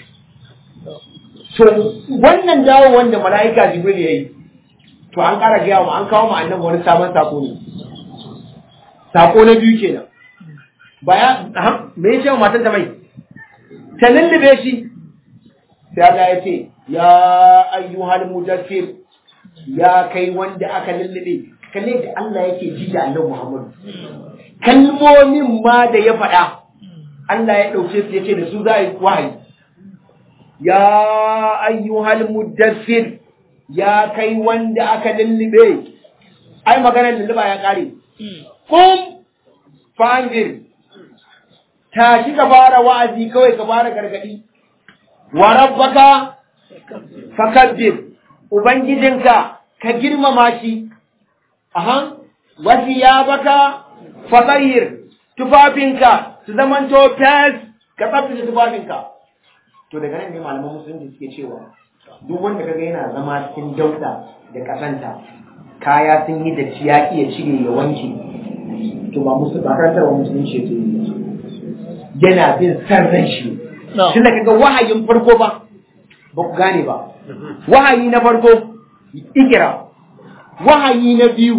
to wannan dawo wanda mala'ika jibril ya yi to an ƙara gaya wa an kawo ma annabi wani sabon sako ne sako na biyu kenan baya aham, me ya ce wa matan ta mai ta lullube shi sai Allah ya ce ya ayyuhal mudaffir ya kai wanda aka lullube kalle da Allah yake ji da annabi Muhammad kalmomin ma da ya faɗa Allah ya ɗauke su ya ce da su za a yi wahayi ya ayyuhal mudaffir ya kai wanda aka lullube ai maganar lulluba ya kare kum fa'anzir tashi ka fara wa'azi kawai ka fara gargadi wa rabbaka fakabbir ubangijinka ka girmama shi aha wasi ya baka fatahir tufafinka su zamanto fes ka tsaftace tufafinka to daga nan ne malaman musulunci suke cewa duk wanda kaga yana zama cikin dauda da kasanta kaya sun yi da ya iya cire ya wanke to ba musu ba karantarwa musulunci ke yi yana bin san ran shi tun da kaga wahayin farko ba ba ku gane ba wahayi na farko ikira wahayi na biyu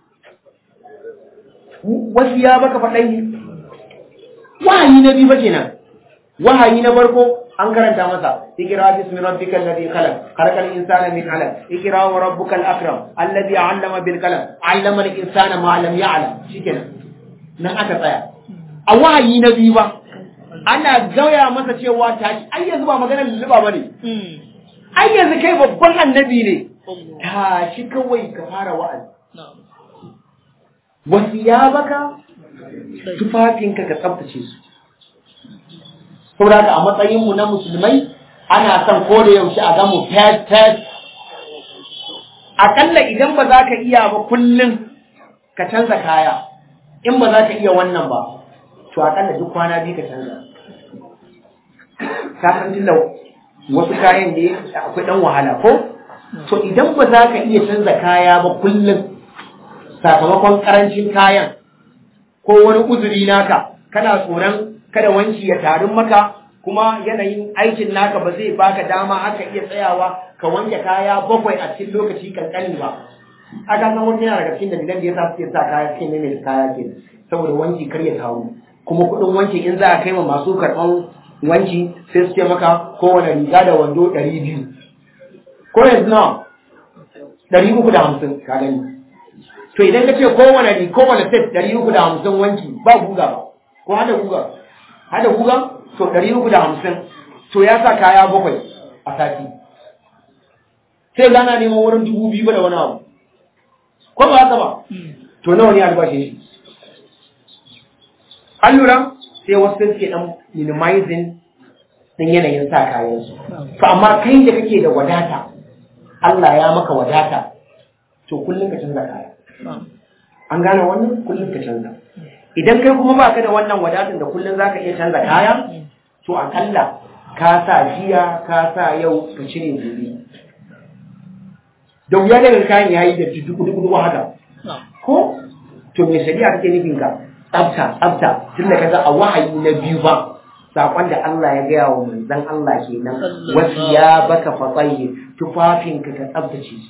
wasu ya baka faɗai wahayi na biyu ba kenan wahayi na farko an karanta masa ikira bismi rabbika alladhi khalaq khalaqal insana min 'alaq ikira wa rabbukal akram alladhi 'allama bil qalam 'allama al insana ma lam ya'lam shikenan nan aka tsaya a wahayi na biyu ba ana gaya masa cewa tashi ai yanzu ba maganar lulluba ba ne ai yanzu kai babban annabi ne tashi kawai ka fara wa'azi wasu ya baka tufafinka ka tsabtace su saboda haka a matsayinmu na musulmai ana son ko da yaushe a gamu fes fes akalla idan ba za ka iya ba kullum ka canza kaya in ba za ka iya wannan ba to akalla duk kwana biyu ka canza ka san tunda wasu kayan da akwai dan wahala ko to idan ba za ka iya canza kaya ba kullum sakamakon karancin kayan ko wani uzuri naka kana tsoron kada wanki ya tarin maka kuma yanayin aikin naka ba zai baka dama haka iya tsayawa ka wanke kaya bakwai a cikin lokaci kankani ba aka san wani yana daga cikin dalilan da yasa suke sa kaya cikin mai kaya ke saboda wanki kar ya taru kuma kuɗin wanki in za a kai ma masu karɓan wanki sai su ce maka kowane riga da wando ɗari biyu ko yanzu nawa ɗari uku da hamsin ka gani to idan ka ce kowane riga kowane set ɗari uku da hamsin wanki ba guga ba ko hada guga hada guga to ɗari uku da hamsin to ya sa kaya bakwai a sati sai gana neman wurin dubu biyu ba da wani abu ko ba haka ba to nawa ne albashin shi an lura sai wasu suke dan minimizing din yanayin sa kayan su to amma kai da kake da wadata Allah ya maka wadata to kullum ka canza kaya an gane wannan kullum ka canza idan kai kuma baka da wannan wadatan da kullum zaka iya canza kaya to akalla ka sa jiya ka sa yau ka cire gobe da wuya daga kayan yayi da duku duku duku haka ko to me shari'a take nufin ka tsafta tsafta tunda kaga a wahayi na biyu ba sakon da Allah ya gaya wa manzon Allah kenan wasu ya baka fatsayi tufafin ka ka tsaftace shi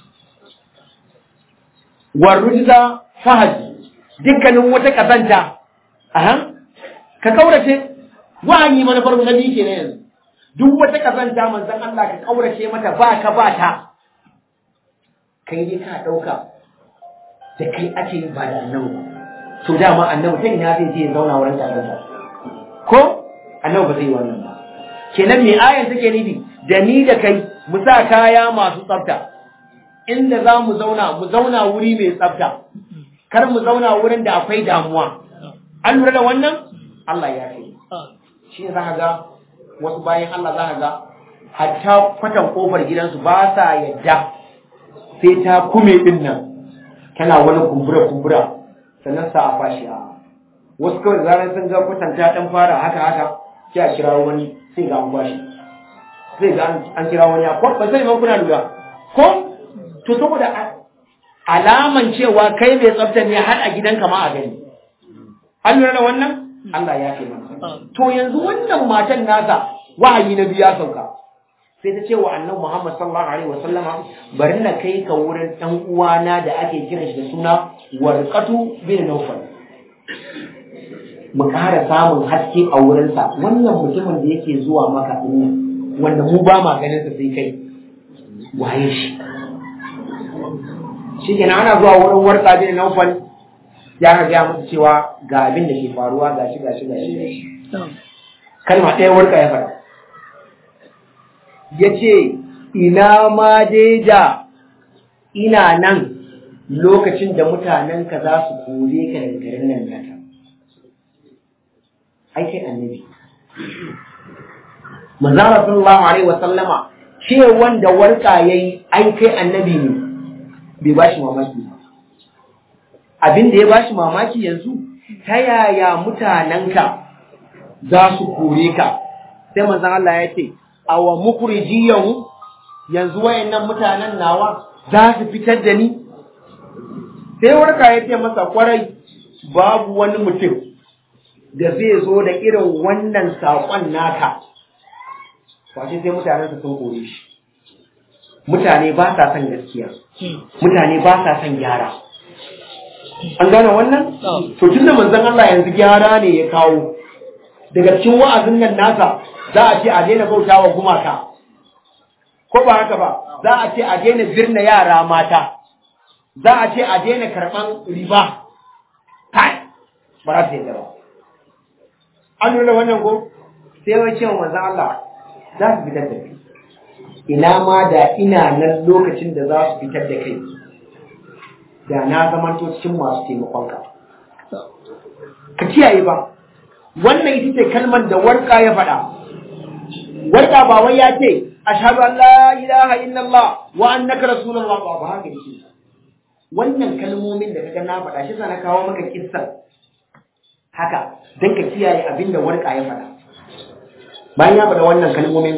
warujza fahad dukkanin wata kazanta aha ka kaurace wahayi manufar na biyu kenan yanzu duk wata kazanta manzon Allah ka kaurace mata ba ka ba ta kai dai ka dauka da kai ake yi ba da annabi to dama annabi ta ina zai je zauna wurin taronsa ko annabi ba zai yi wannan ba kenan me ayan take nufi da ni da kai mu sa kaya masu tsafta inda za mu zauna mu zauna wuri mai tsafta kar mu zauna wurin da akwai damuwa an lura da wannan Allah ya ce shi ne za ka ga wasu bayan Allah za ka ga hatta kwatan kofar gidansu ba sa yadda sai ta kume din nan tana wani kumbura-kumbura sannan sa a fashi a wasu kawai zarar sun ga kwatanta dan fara haka haka sai a kira wani sai ga an bashi sai ga an kira wani a ba sai ma kuna lura ko to saboda alaman cewa kai mai tsafta ne har a gidanka ma a gani an lura da wannan Allah ya ce mana to yanzu wannan matan nasa wahayi na biya sauka sai ta ce wa annabi Muhammad sallallahu alaihi wasallama bari na kai ka wurin dan uwana da ake kiran shi da suna Warqatu bin Nawfal mu ƙara samun haske a wurinsa wannan mutumin da yake zuwa maka din wanda mu ba ma ganin sa sai kai waye shi shi kenan ana zuwa wurin Warqa bin Nawfal ya ga ya musu cewa ga abin da ke faruwa gashi gashi gashi kalma ɗaya Warqa ya faɗa ya ce ina ma dai da ina nan lokacin da mutanenka za su kore ka daga garin nan nata ai kai annabi manzara sallallahu alaihi wa sallama ce wanda warka yayi ai kai annabi ne bai bashi mamaki ba abin da ya bashi mamaki yanzu ta yaya mutanenka za su kore ka sai manzon Allah ya ce awa mukrijiyahu yanzu wayannan mutanen nawa za su fitar da ni sai warka ya ce masa kwarai babu wani mutum da zai zo da irin wannan saƙon naka wace sai mutanensa sun kore shi mutane ba sa son gaskiya mutane ba sa son gyara an gane wannan to tun da manzon Allah yanzu gyara ne ya kawo daga cikin wa'azin nan nasa za a ce a daina bauta wa gumaka ko ba haka ba za a ce a daina birna yara mata za a ce a daina karɓan riba kai ba za su yadda ba an nuna wannan ko sai wai cewa manzon Allah za su fitar da kai ina ma da ina nan lokacin da za su fitar da kai da na zamanto cikin masu taimakonka ka kiyaye ba wannan ita ce kalmar da warka ya faɗa warka ba wai ya ce ashhadu an la ilaha illallah wa annaka rasulullah ba ba haka yake wannan kalmomin da kaga na faɗa shi na kawo maka kissan haka dan ka kiyaye abin da warka ya faɗa bayan ya faɗa wannan kalmomin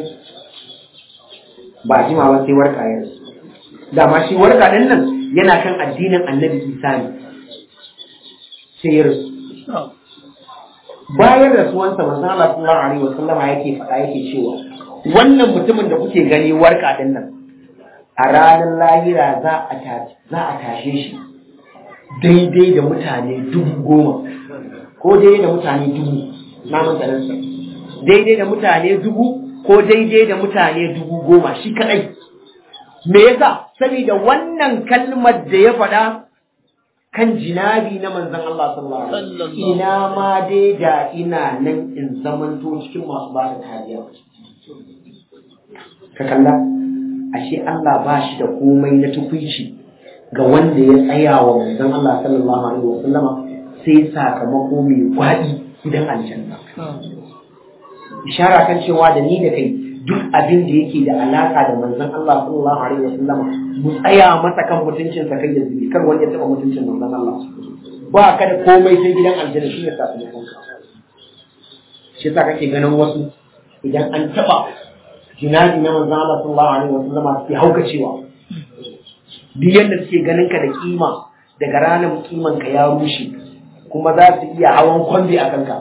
ba jima ba sai warka ya rasu dama shi warka ɗin nan yana kan addinin annabi isa ne sai ya rasu bayan rasuwansa manzon Allah sallallahu alaihi wasallam yake faɗa yake cewa wannan mutumin da kuke gani warka din nan a ranar lahira za a za a tashe shi daidai da mutane dubu goma ko daidai da mutane dubu na mutanen daidai da mutane dubu ko daidai da mutane dubu goma shi kadai me yasa saboda wannan kalmar da ya faɗa kan jinabi na manzon Allah sallallahu alaihi wasallam ina ma dai da ina nan in zamanto cikin masu ba da kariya ka kalla ashe Allah ba shi da komai na tukuici ga wanda ya tsaya wa manzon Allah sallallahu alaihi wasallama sai sakamako mai gwadi idan aljanna ishara kan cewa da ni da kai duk abin da yake da alaka da manzon Allah sallallahu alaihi wasallam mu tsaya masa kan mutuncin sa kai da zubi kar wanda ya taba mutuncin manzon Allah ba ka da komai sai gidan aljanna shi ne sakamakon ka shi yasa kake ganin wasu idan an taba jinabi na manzon Allah sallallahu alaihi wasallam suke haukacewa duk yadda suke ganin ka da kima daga ranar kiman ka ya rushe kuma za su iya hawan kwambi a kanka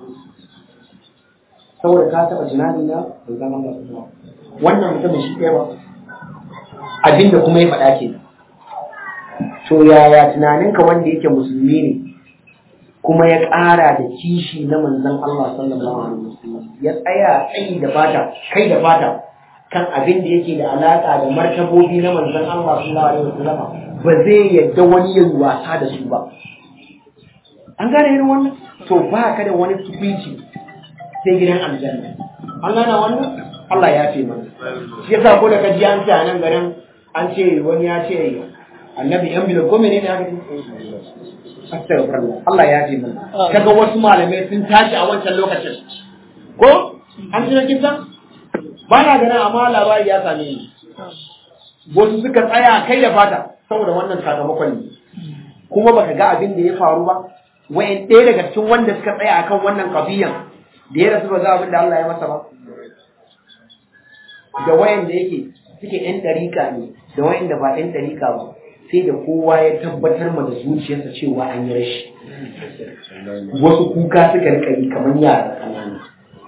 saboda ka taɓa jinani na bai zama ba wannan mutumin shi ɗaya ba abinda kuma ya faɗa ke to yaya tunaninka wanda yake musulmi ne kuma ya ƙara da kishi na manzon Allah sallallahu alaihi wasallam ya tsaya tsayi da fata kai da fata kan abin da yake da alaka da martabobi na manzon Allah sallallahu alaihi wasallam ba zai yadda wani ya wasa da su ba an gane irin wannan to ba ka da wani tufici sai gidan aljanna an gane wannan Allah ya ce mana shi yasa ko da kaji an ce a nan garin an ce wani ya ce annabi yan bilo ko menene aka ce astaghfirullah Allah ya ce mana kaga wasu malamai sun tashi a wancan lokacin ko an ji na kisan ba na ganin amma labari ya same ni wasu suka tsaya kai da fata saboda wannan sakamakon ne kuma baka ga abin da ya faru ba wayan ɗaya daga cikin wanda suka tsaya akan wannan kabiyan da ya rasu ba ga abin da Allah ya masa ba da wayan da yake suke ɗan ɗarika ne da wayan da ba ɗan ɗarika ba sai da kowa ya tabbatar ma da zuciyarsa cewa an yi rashi wasu kuka suka rika yi kamar yara ƙanana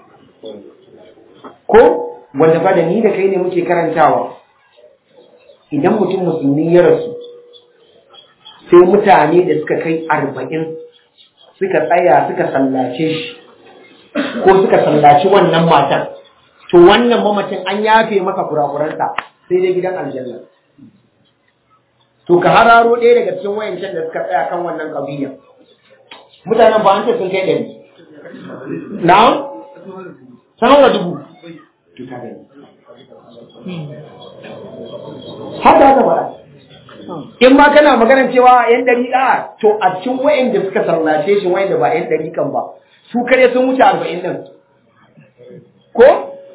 ko wanda ba da ni da kai ne muke karantawa idan mutum musulmi ya rasu sai mutane da suka kai arba'in suka tsaya suka sallace shi ko suka sallaci wannan matan to wannan mamacin an yafe masa kurakuransa sai dai gidan aljanna to ka hararo ɗaya daga cikin wayancan da suka tsaya kan wannan ƙabiya mutanen ba an ce sun kai ɗari na sanar da dubu to ka gani haka haka ba in ma kana maganar cewa yan dariƙa to a cikin wayanda suka sallace shi wayanda ba yan dariƙan ba su kare sun wuce arba'in nan ko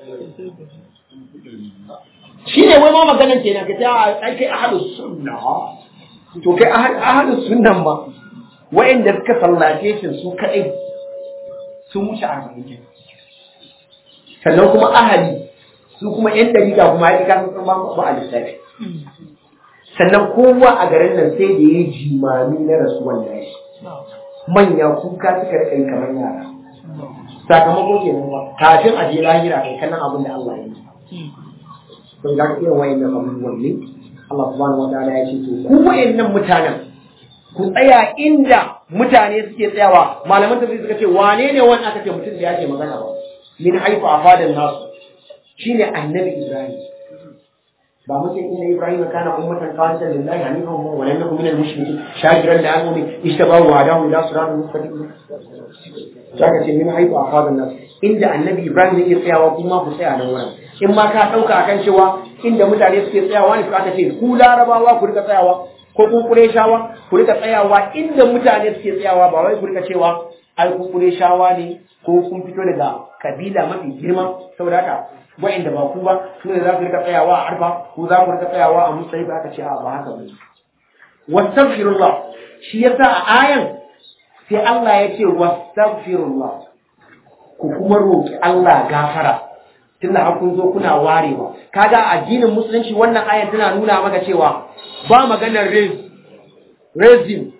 shi ne wai ma maganar kenan ka ta ai kai ahadus sunna to kai ahadus sunnan ma wayanda suka sallace shi su kadai sun wuce arba'in kenan sannan kuma ahali su kuma yan dariƙa kuma ya ƙi sun ba ba a lissafi sannan kowa a garin nan sai da ya jimami na rasuwan nashi manya kuka suka rika yi kamar yara sakamako ke nan ba kafin a je lahira kai kallon abin da Allah ya yi to ga irin wayannan abubuwan ne Allah subhanahu wa ta'ala ya ce to ku wayannan mutanen ku tsaya inda mutane suke tsayawa malaman tafsir suka ce wane ne wani aka ce mutum da yake magana ba min haifu afadan nasu shine annabi Ibrahim ba muke inda Ibrahim kana ummatan qanitan lillahi hanifan wa lam yakun minal mushrikin shakiran li an'ami ishtabahu wa hadahu ila siratin mustaqim saka ce min haifu afadan nas inda annabi Ibrahim yake tsayawa kuma ku tsaya nan wurin in ma ka dauka akan cewa inda mutane suke tsayawa ne ka ce ku larabawa ku rika tsayawa ko ku kureshawa ku rika tsayawa inda mutane suke tsayawa ba wai ku rika cewa ai ku kureshawa ne ko kun fito daga kabila mafi girma saboda haka wa'inda ba ku ba su ne za su rika tsayawa a arfa ko za ku rika tsayawa a musayi ba ka ce a ba haka ba wastaghfirullah shi yasa a ayan sai Allah ya ce wastaghfirullah ku kuma roki Allah gafara tunda har kun zo kuna warewa kaga addinin musulunci wannan ayan tana nuna maka cewa ba maganar raise raising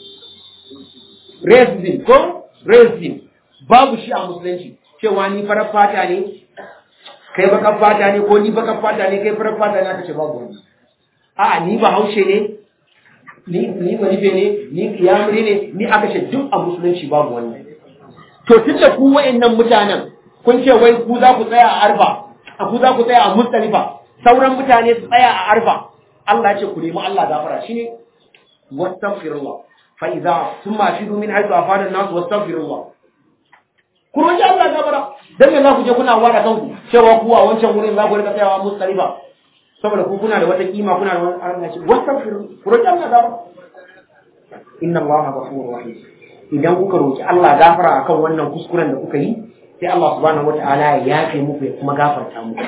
raising ko raising babu shi a musulunci cewa ni farar fata ne kai bakan fata ne ko ni bakan fata ne kai farar fata ne aka ce babu wani a'a ni ba haushe ne ni ni manife ne ni kiyamuri ne ni aka ce duk a musulunci babu wannan to tunda ku wa'annan mutanen kun ce wai ku za ku tsaya a arfa a ku za ku tsaya a mustalifa sauran mutane su tsaya a arfa Allah ya ce ku nemi Allah gafara shine wastaghfirullah fa idza thumma fidu min haythu afada an-nas wastaghfirullah ku roki Allah gafara dan me za ku je kuna wada kanku cewa ku a wancan wurin za ku rika tsayawa mustalifa saboda ku kuna da wata kima kuna da wani arziki wastaghfirullah ku roki Allah gafara inna Allah ghafurur rahim idan kuka roki Allah gafara akan wannan kuskuren da kuka yi sai Allah subhanahu wata'ala ya yafe muku ya kuma gafarta muku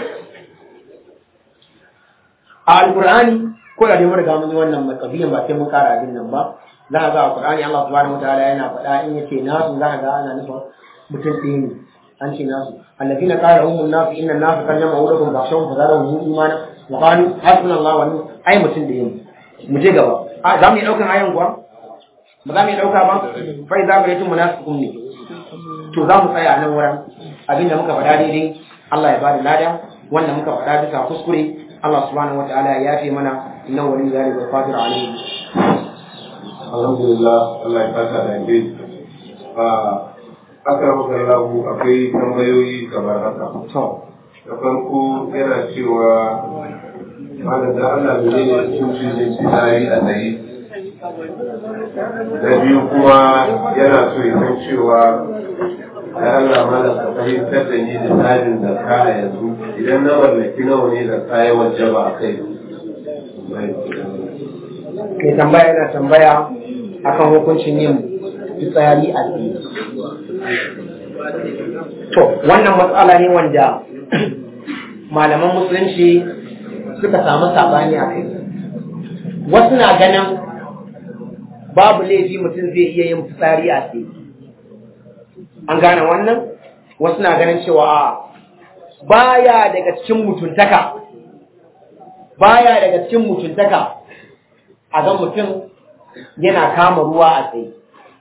a alqur'ani ko da dai mun riga mun yi wannan makabiyan ba sai mun kara abin nan ba za ka ga a qur'ani Allah subhanahu wata'ala yana faɗa in yace nasu za ka ga ana nufin mutum ɗaya ne an ce nasu allazina qala hum nasu inna nasu kan jama'a ulakum ba'shawhum fa zadahum imana wa qalu hasbunallahu wa ni'mal ai mutum da yin mu je gaba a za mu yi daukan ayan kuwa ba za mu yi dauka ba fa idza bayatum munafiqun ne to za mu tsaya a nan wurin abinda muka faɗa daidai Allah ya bada lada wanda muka faɗa bisa kuskure Allah subhanahu wataala ya yafe mana innahu waliyyu dhalika wal qadir alayhi alhamdulillah Allah ya fata da ke a aka maka lahu akwai tambayoyi kamar haka to da farko yana cewa mana da Allah ne ne hukuncin yin fitsari a tsaye da biyu kuma yana so ya san cewa da Allah mana ka fahimtar da ni da tsarin da kaya yanzu idan na mallaki nawa ne da kaya wajaba a kai mai tambaya yana tambaya akan hukuncin yin fitsari a tsaye to wannan matsala ne wanda malaman musulunci suka samu sabani a kai wasu na ganin babu laifi mutum zai iya yin fitsari a tsaye an gane wannan wasu na ganin cewa a baya daga cikin mutuntaka baya daga cikin mutuntaka a ga mutum yana kama ruwa a tsaye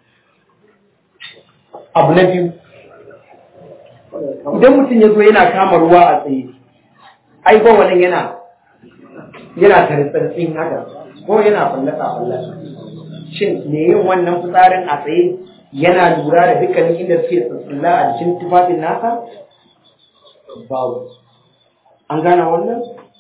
abu na biyu idan mutum ya zo yana kama ruwa a tsaye ai ba wannan yana yana taritsartsin haka ko yana fallasa fallasa shin me yin wannan fitsarin a tsaye yana lura da dukkanin inda suke tsatsilla a jikin tufafin nasa babu an gane wannan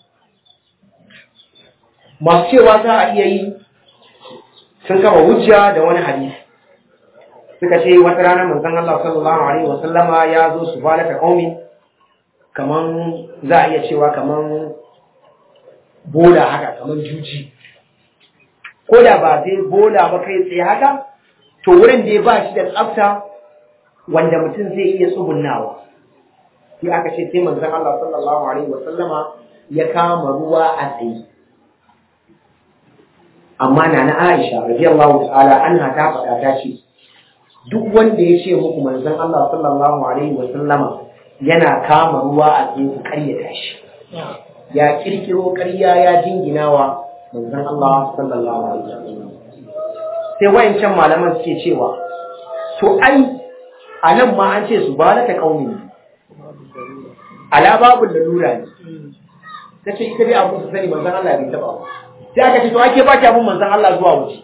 masu cewa za a iya yi sun kafa hujja da wani hadisi suka ce wata rana manzon Allah sallallahu alaihi wa sallama ya zo su fara ta qaumi kaman za a iya cewa kaman bola haka kaman juji ko da ba zai bola ba kai tsaye haka to wurin da ya ba shi da tsafta wanda mutum zai iya tsugunnawa sai aka ce sai manzon Allah sallallahu alaihi wa sallama ya kama ruwa a tsaye amma na na Aisha radiyallahu ta'ala anha ta faɗa ta ce duk wanda ya ce muku manzon Allah sallallahu alaihi wa sallama yana kama ruwa a tsaye ku karyata shi ya kirkiro ƙarya ya jinginawa manzon Allah sallallahu alaihi wa sallam sai wayancan malaman suke cewa to ai a nan ma an ce su ba ta kauni ala babu lalura ne ta ce ita dai abu su sani manzan Allah bai taba ba sai aka ce to ake ba ki abun manzan Allah zuwa wuce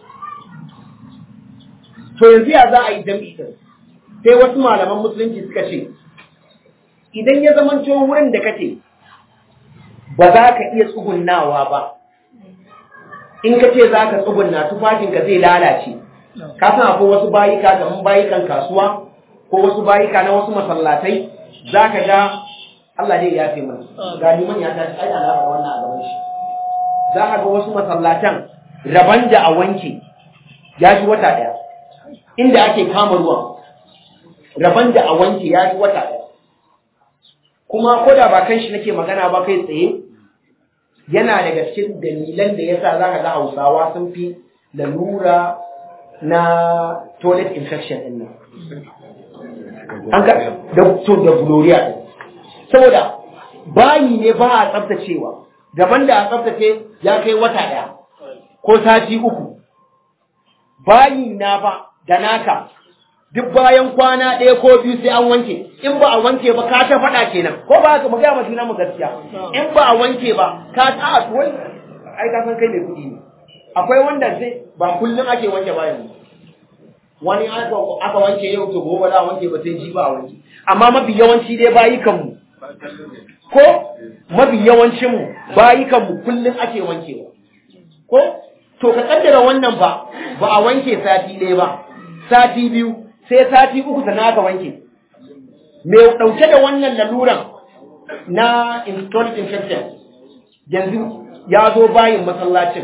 to yanzu ya za a yi jam'i din sai wasu malaman musulunci suka ce idan ya zamanto wurin da kace ba za ka iya tsugunnawa ba in ka ce za ka tsugunna tufafinka zai lalace ka san akwai wasu bayika kamar bayikan kasuwa ko wasu bayika na wasu masallatai za ka ga Allah dai ya fi mana ga liman ya tashi ai ana faɗa wannan a gaban shi za ka ga wasu masallatan raban da a wanke ya shi wata ɗaya inda ake kama ruwan raban da a wanke ya shi wata ɗaya kuma ko da ba kan shi nake magana ba kai tsaye yana daga cikin dalilan da yasa za ka ga hausawa sun fi lalura na toilet infection ɗin nan an ka da to da gloria ɗin saboda bayi ne ba a tsaftacewa daban da a tsaftace ya kai wata ɗaya ko sati uku bayi na fa da naka duk bayan kwana ɗaya ko biyu sai an wanke in ba a wanke ba ka ta faɗa kenan ko ba ka magana ma juna mu gaskiya in ba a wanke ba ka ta a tuwai ai ka san kai mai kuɗi ne akwai wanda zai ba kullum ake wanke bayan wani aka wanke yau to gobe za a wanke ba sai ji ba a wanke amma mafi yawanci dai bayi kanmu ko mafi yawancin mu bayi kanmu kullum ake wankewa ko to ka kaddara wannan ba ba a wanke sati ɗaya ba sati biyu sai sati uku sana aka wanke mai ɗauke da wannan laluran na installed infection yanzu ya zo bayin masallacin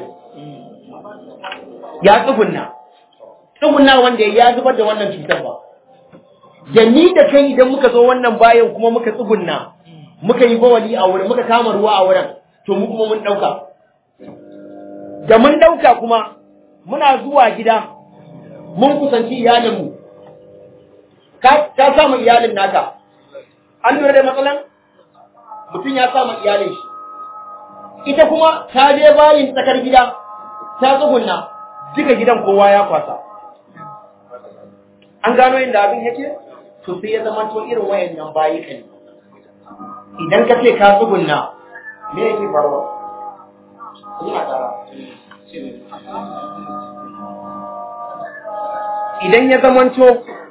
ya tsugunna tsugunna wanda ya zubar da wannan cutar ba da ni da kai idan muka zo wannan bayan kuma muka tsugunna muka yi bawali a wurin muka kama ruwa a wurin to mu kuma mun ɗauka da mun ɗauka kuma muna zuwa gida mun kusanci iyalinmu ka samu iyalin naka an lura da matsalan mutum ya samu iyalin shi ita kuma ta je bayin tsakar gida ta tsugunna duka gidan kowa ya kwasa an gano inda abin yake to sai ya zama to irin wayannan bayi kan idan ka ce ka tsugunna me yake faruwa ina tara idan ya zamanto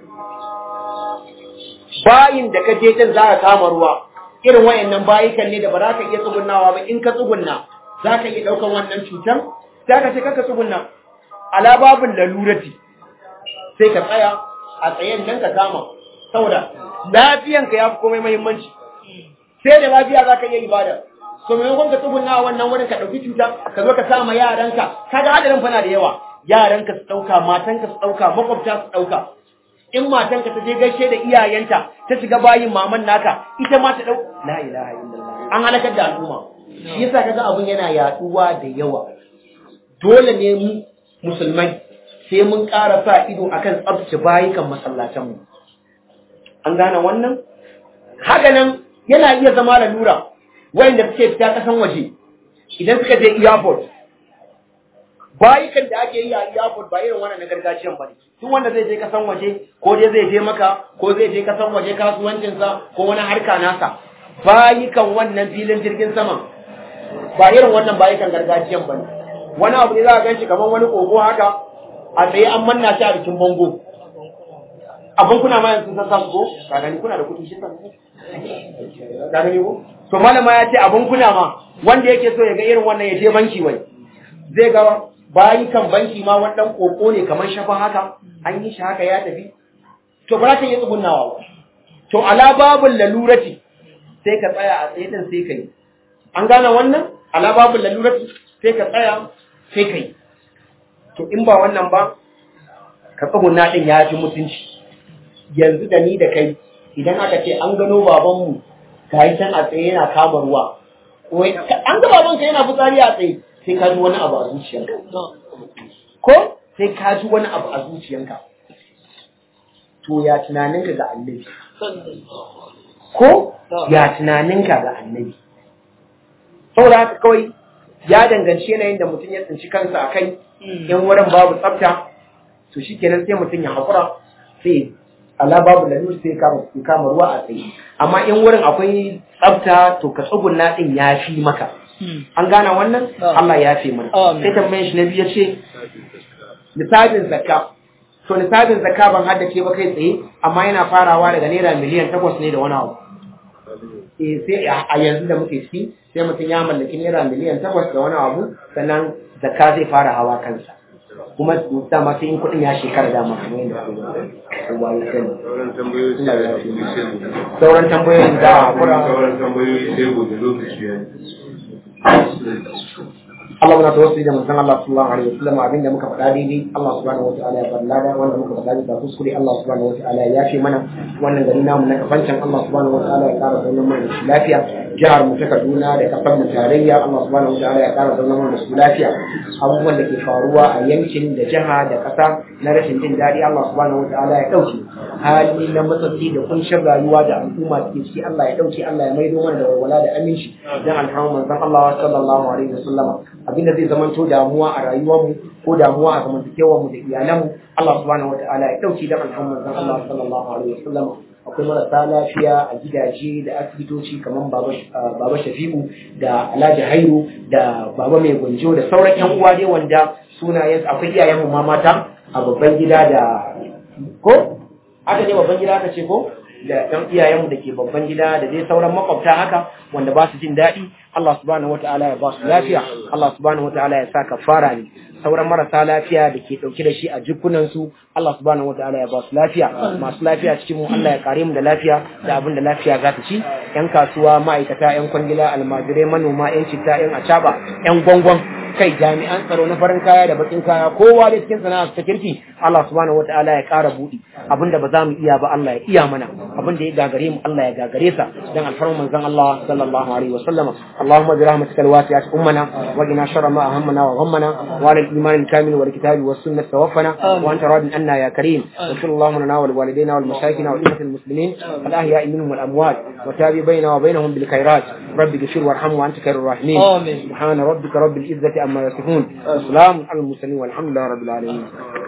bayin da ka je can za ka kama ruwa irin wayannan bayikan ne da ba za ka iya tsugunnawa ba in ka tsugunna za ka iya ɗaukan wannan cutar za ka ce kaka tsugunna ala babin lalurati sai ka tsaya a tsayen nan ka kama saboda lafiyanka ya fi komai muhimmanci sai da lafiya za ka iya ibada so maimakon ka tsugunna wannan wurin ka ɗauki cuta ka zo ka sama yaranka kaga hadarin fana da yawa yaranka su ɗauka matanka su ɗauka makwabta su ɗauka in matanka ta je gaishe da iyayenta ta shiga bayin maman naka ita ma ta ɗau la ilaha illallah an halakar da al'umma shi yasa kaga abun yana yaduwa da yawa dole ne mu musulmai sai mun ƙara sa ido akan tsabtace bayukan masallatan mu an gane wannan haka nan yana iya zama lalura wayanda suke fita kasan waje idan suka je airport bayukan da ake yi a airport ba irin wannan na gargajiyan ba ne duk wanda zai je kasan waje ko dai zai je maka ko zai je kasan waje kasuwancinsa ko wani harka nasa bayukan wannan filin jirgin saman ba irin wannan bayukan gargajiyan ba ne wani abu ne za a gan shi kamar wani kogo haka a tsaye an manna shi a bikin bango abin kuna ma yanzu sun samu ko ka gani kuna da kuɗi shi san ka gani ko to malama ya ce abin kuna ma wanda yake so ya ga irin wannan ya je banki wai zai ga bayi kan banki ma wani dan koko ne kamar shafa haka an yi shi haka ya tafi to ba za ka yi tsugunnawa ba to ala babul lalurati sai ka tsaya a tsaye din sai kai an gane wannan ala babul lalurati sai ka tsaya sai kai to in ba wannan ba ka tsuguna din ya fi mutunci yanzu da ni da kai idan aka ce an gano babanmu ga yi can a tsaye yana kama ruwa ko an ga babanka yana fitsari a tsaye sai ka ji wani abu a zuciyarka ko sai ka ji wani abu a zuciyarka to ya tunaninka ga annabi ko ya tunaninka ga annabi saboda haka kawai ya danganci yanayin da mutum ya tsinci kansa a kai in wurin babu tsafta to shi kenan sai mutum ya haƙura sai ala babu lalur sai ya kama ruwa a tsaye amma in wurin akwai tsafta to ka tsugunna din ya fi maka an gana wannan Allah ya fi mana sai tambayin shi na biyu ya ce nisabin zakka to nisabin zakka ban haddace ba kai tsaye amma yana farawa daga naira miliyan takwas ne da wani abu eh sai a yanzu da muke ciki sai mutum ya mallaki naira miliyan takwas da wani abu sannan zakka zai fara hawa kansa kuma dama sai in kuɗin ya shekara dama kamar yadda kowa ya sani sauran tambayoyi sai da su yi sai gobe. sauran tambayoyin da a kura sauran tambayoyi sai gobe lokaci ya yi Allah muna tawassuli da manzon Allah sallallahu alaihi wasallam abinda muka faɗa daidai Allah subhanahu wataala ya bar lada wanda muka faɗa bisa kuskure Allah subhanahu wataala ya yafe mana wannan gari namu na kafancan Allah subhanahu wataala ya ƙara zaunar mana da shi lafiya jihar mu ta Kaduna da kasar mu tarayya Allah subhanahu wataala ya ƙara zaunar mana da su lafiya abubuwan da ke faruwa a yankin da jiha da ƙasa na rashin jin daɗi Allah subhanahu wataala ya ɗauke hali na matsatsi da kunshin rayuwa da al'umma suke ciki Allah ya ɗauke Allah ya maido mana da walwala da aminci dan alhamdu manzon Allah sallallahu alaihi wasallam abinda zai zamanto damuwa a rayuwarmu ko damuwa a zamantakewarmu da iyalanmu Allah subhanahu wataala ya ɗauke dan alhamdu manzon Allah sallallahu alaihi wasallam akwai marasa lafiya a gidaje da asibitoci kamar baba shafi'u da alhaji hairu da baba mai gwanjo da sauran yan uwa dai wanda sunayen akwai iyayen mu ma mata a babban gida da ko aka ne babban gida aka ce ko da ɗan iyayenmu da ke babban gida da dai sauran makwabta haka wanda ba su jin daɗi Allah subhanahu wata'ala ya ba su lafiya Allah subhanahu wata'ala ya sa kafara ne sauran marasa lafiya da ke ɗauke da shi a jikunansu Allah subhanahu wata'ala ya ba su lafiya masu lafiya cikin mu Allah ya kare mu da lafiya da abin da lafiya za ta ci yan kasuwa ma'aikata yan kwangila almajirai manoma yan citta yan acaba yan gwangwan kai jami'an tsaro na farin kaya da bakin kaya kowa da cikin sana'a ta kirki Allah subhanahu wataala ya ƙara buɗi abinda ba za mu iya ba Allah ya iya mana abinda ya gagare mu Allah ya gagare sa dan alfarman manzon Allah sallallahu alaihi wa sallama Allahumma bi rahmatika alwasi'at ummana wa qina sharra ma ahammana wa ghammana wa ala al-iman al-kamil wal kitabi was sunnah tawaffana wa anta radin anna ya karim wa sallallahu lana wa liwalidayna wal mashayikhina wa ummatil muslimin al ahya'i minhum wal amwat wa tabi bainana wa bainahum bil khairat rabbi ghfir warham wa anta khairur rahimin آمين سبحان ربك رب العزة عما يصفون وسلام على المرسلين والحمد لله رب العالمين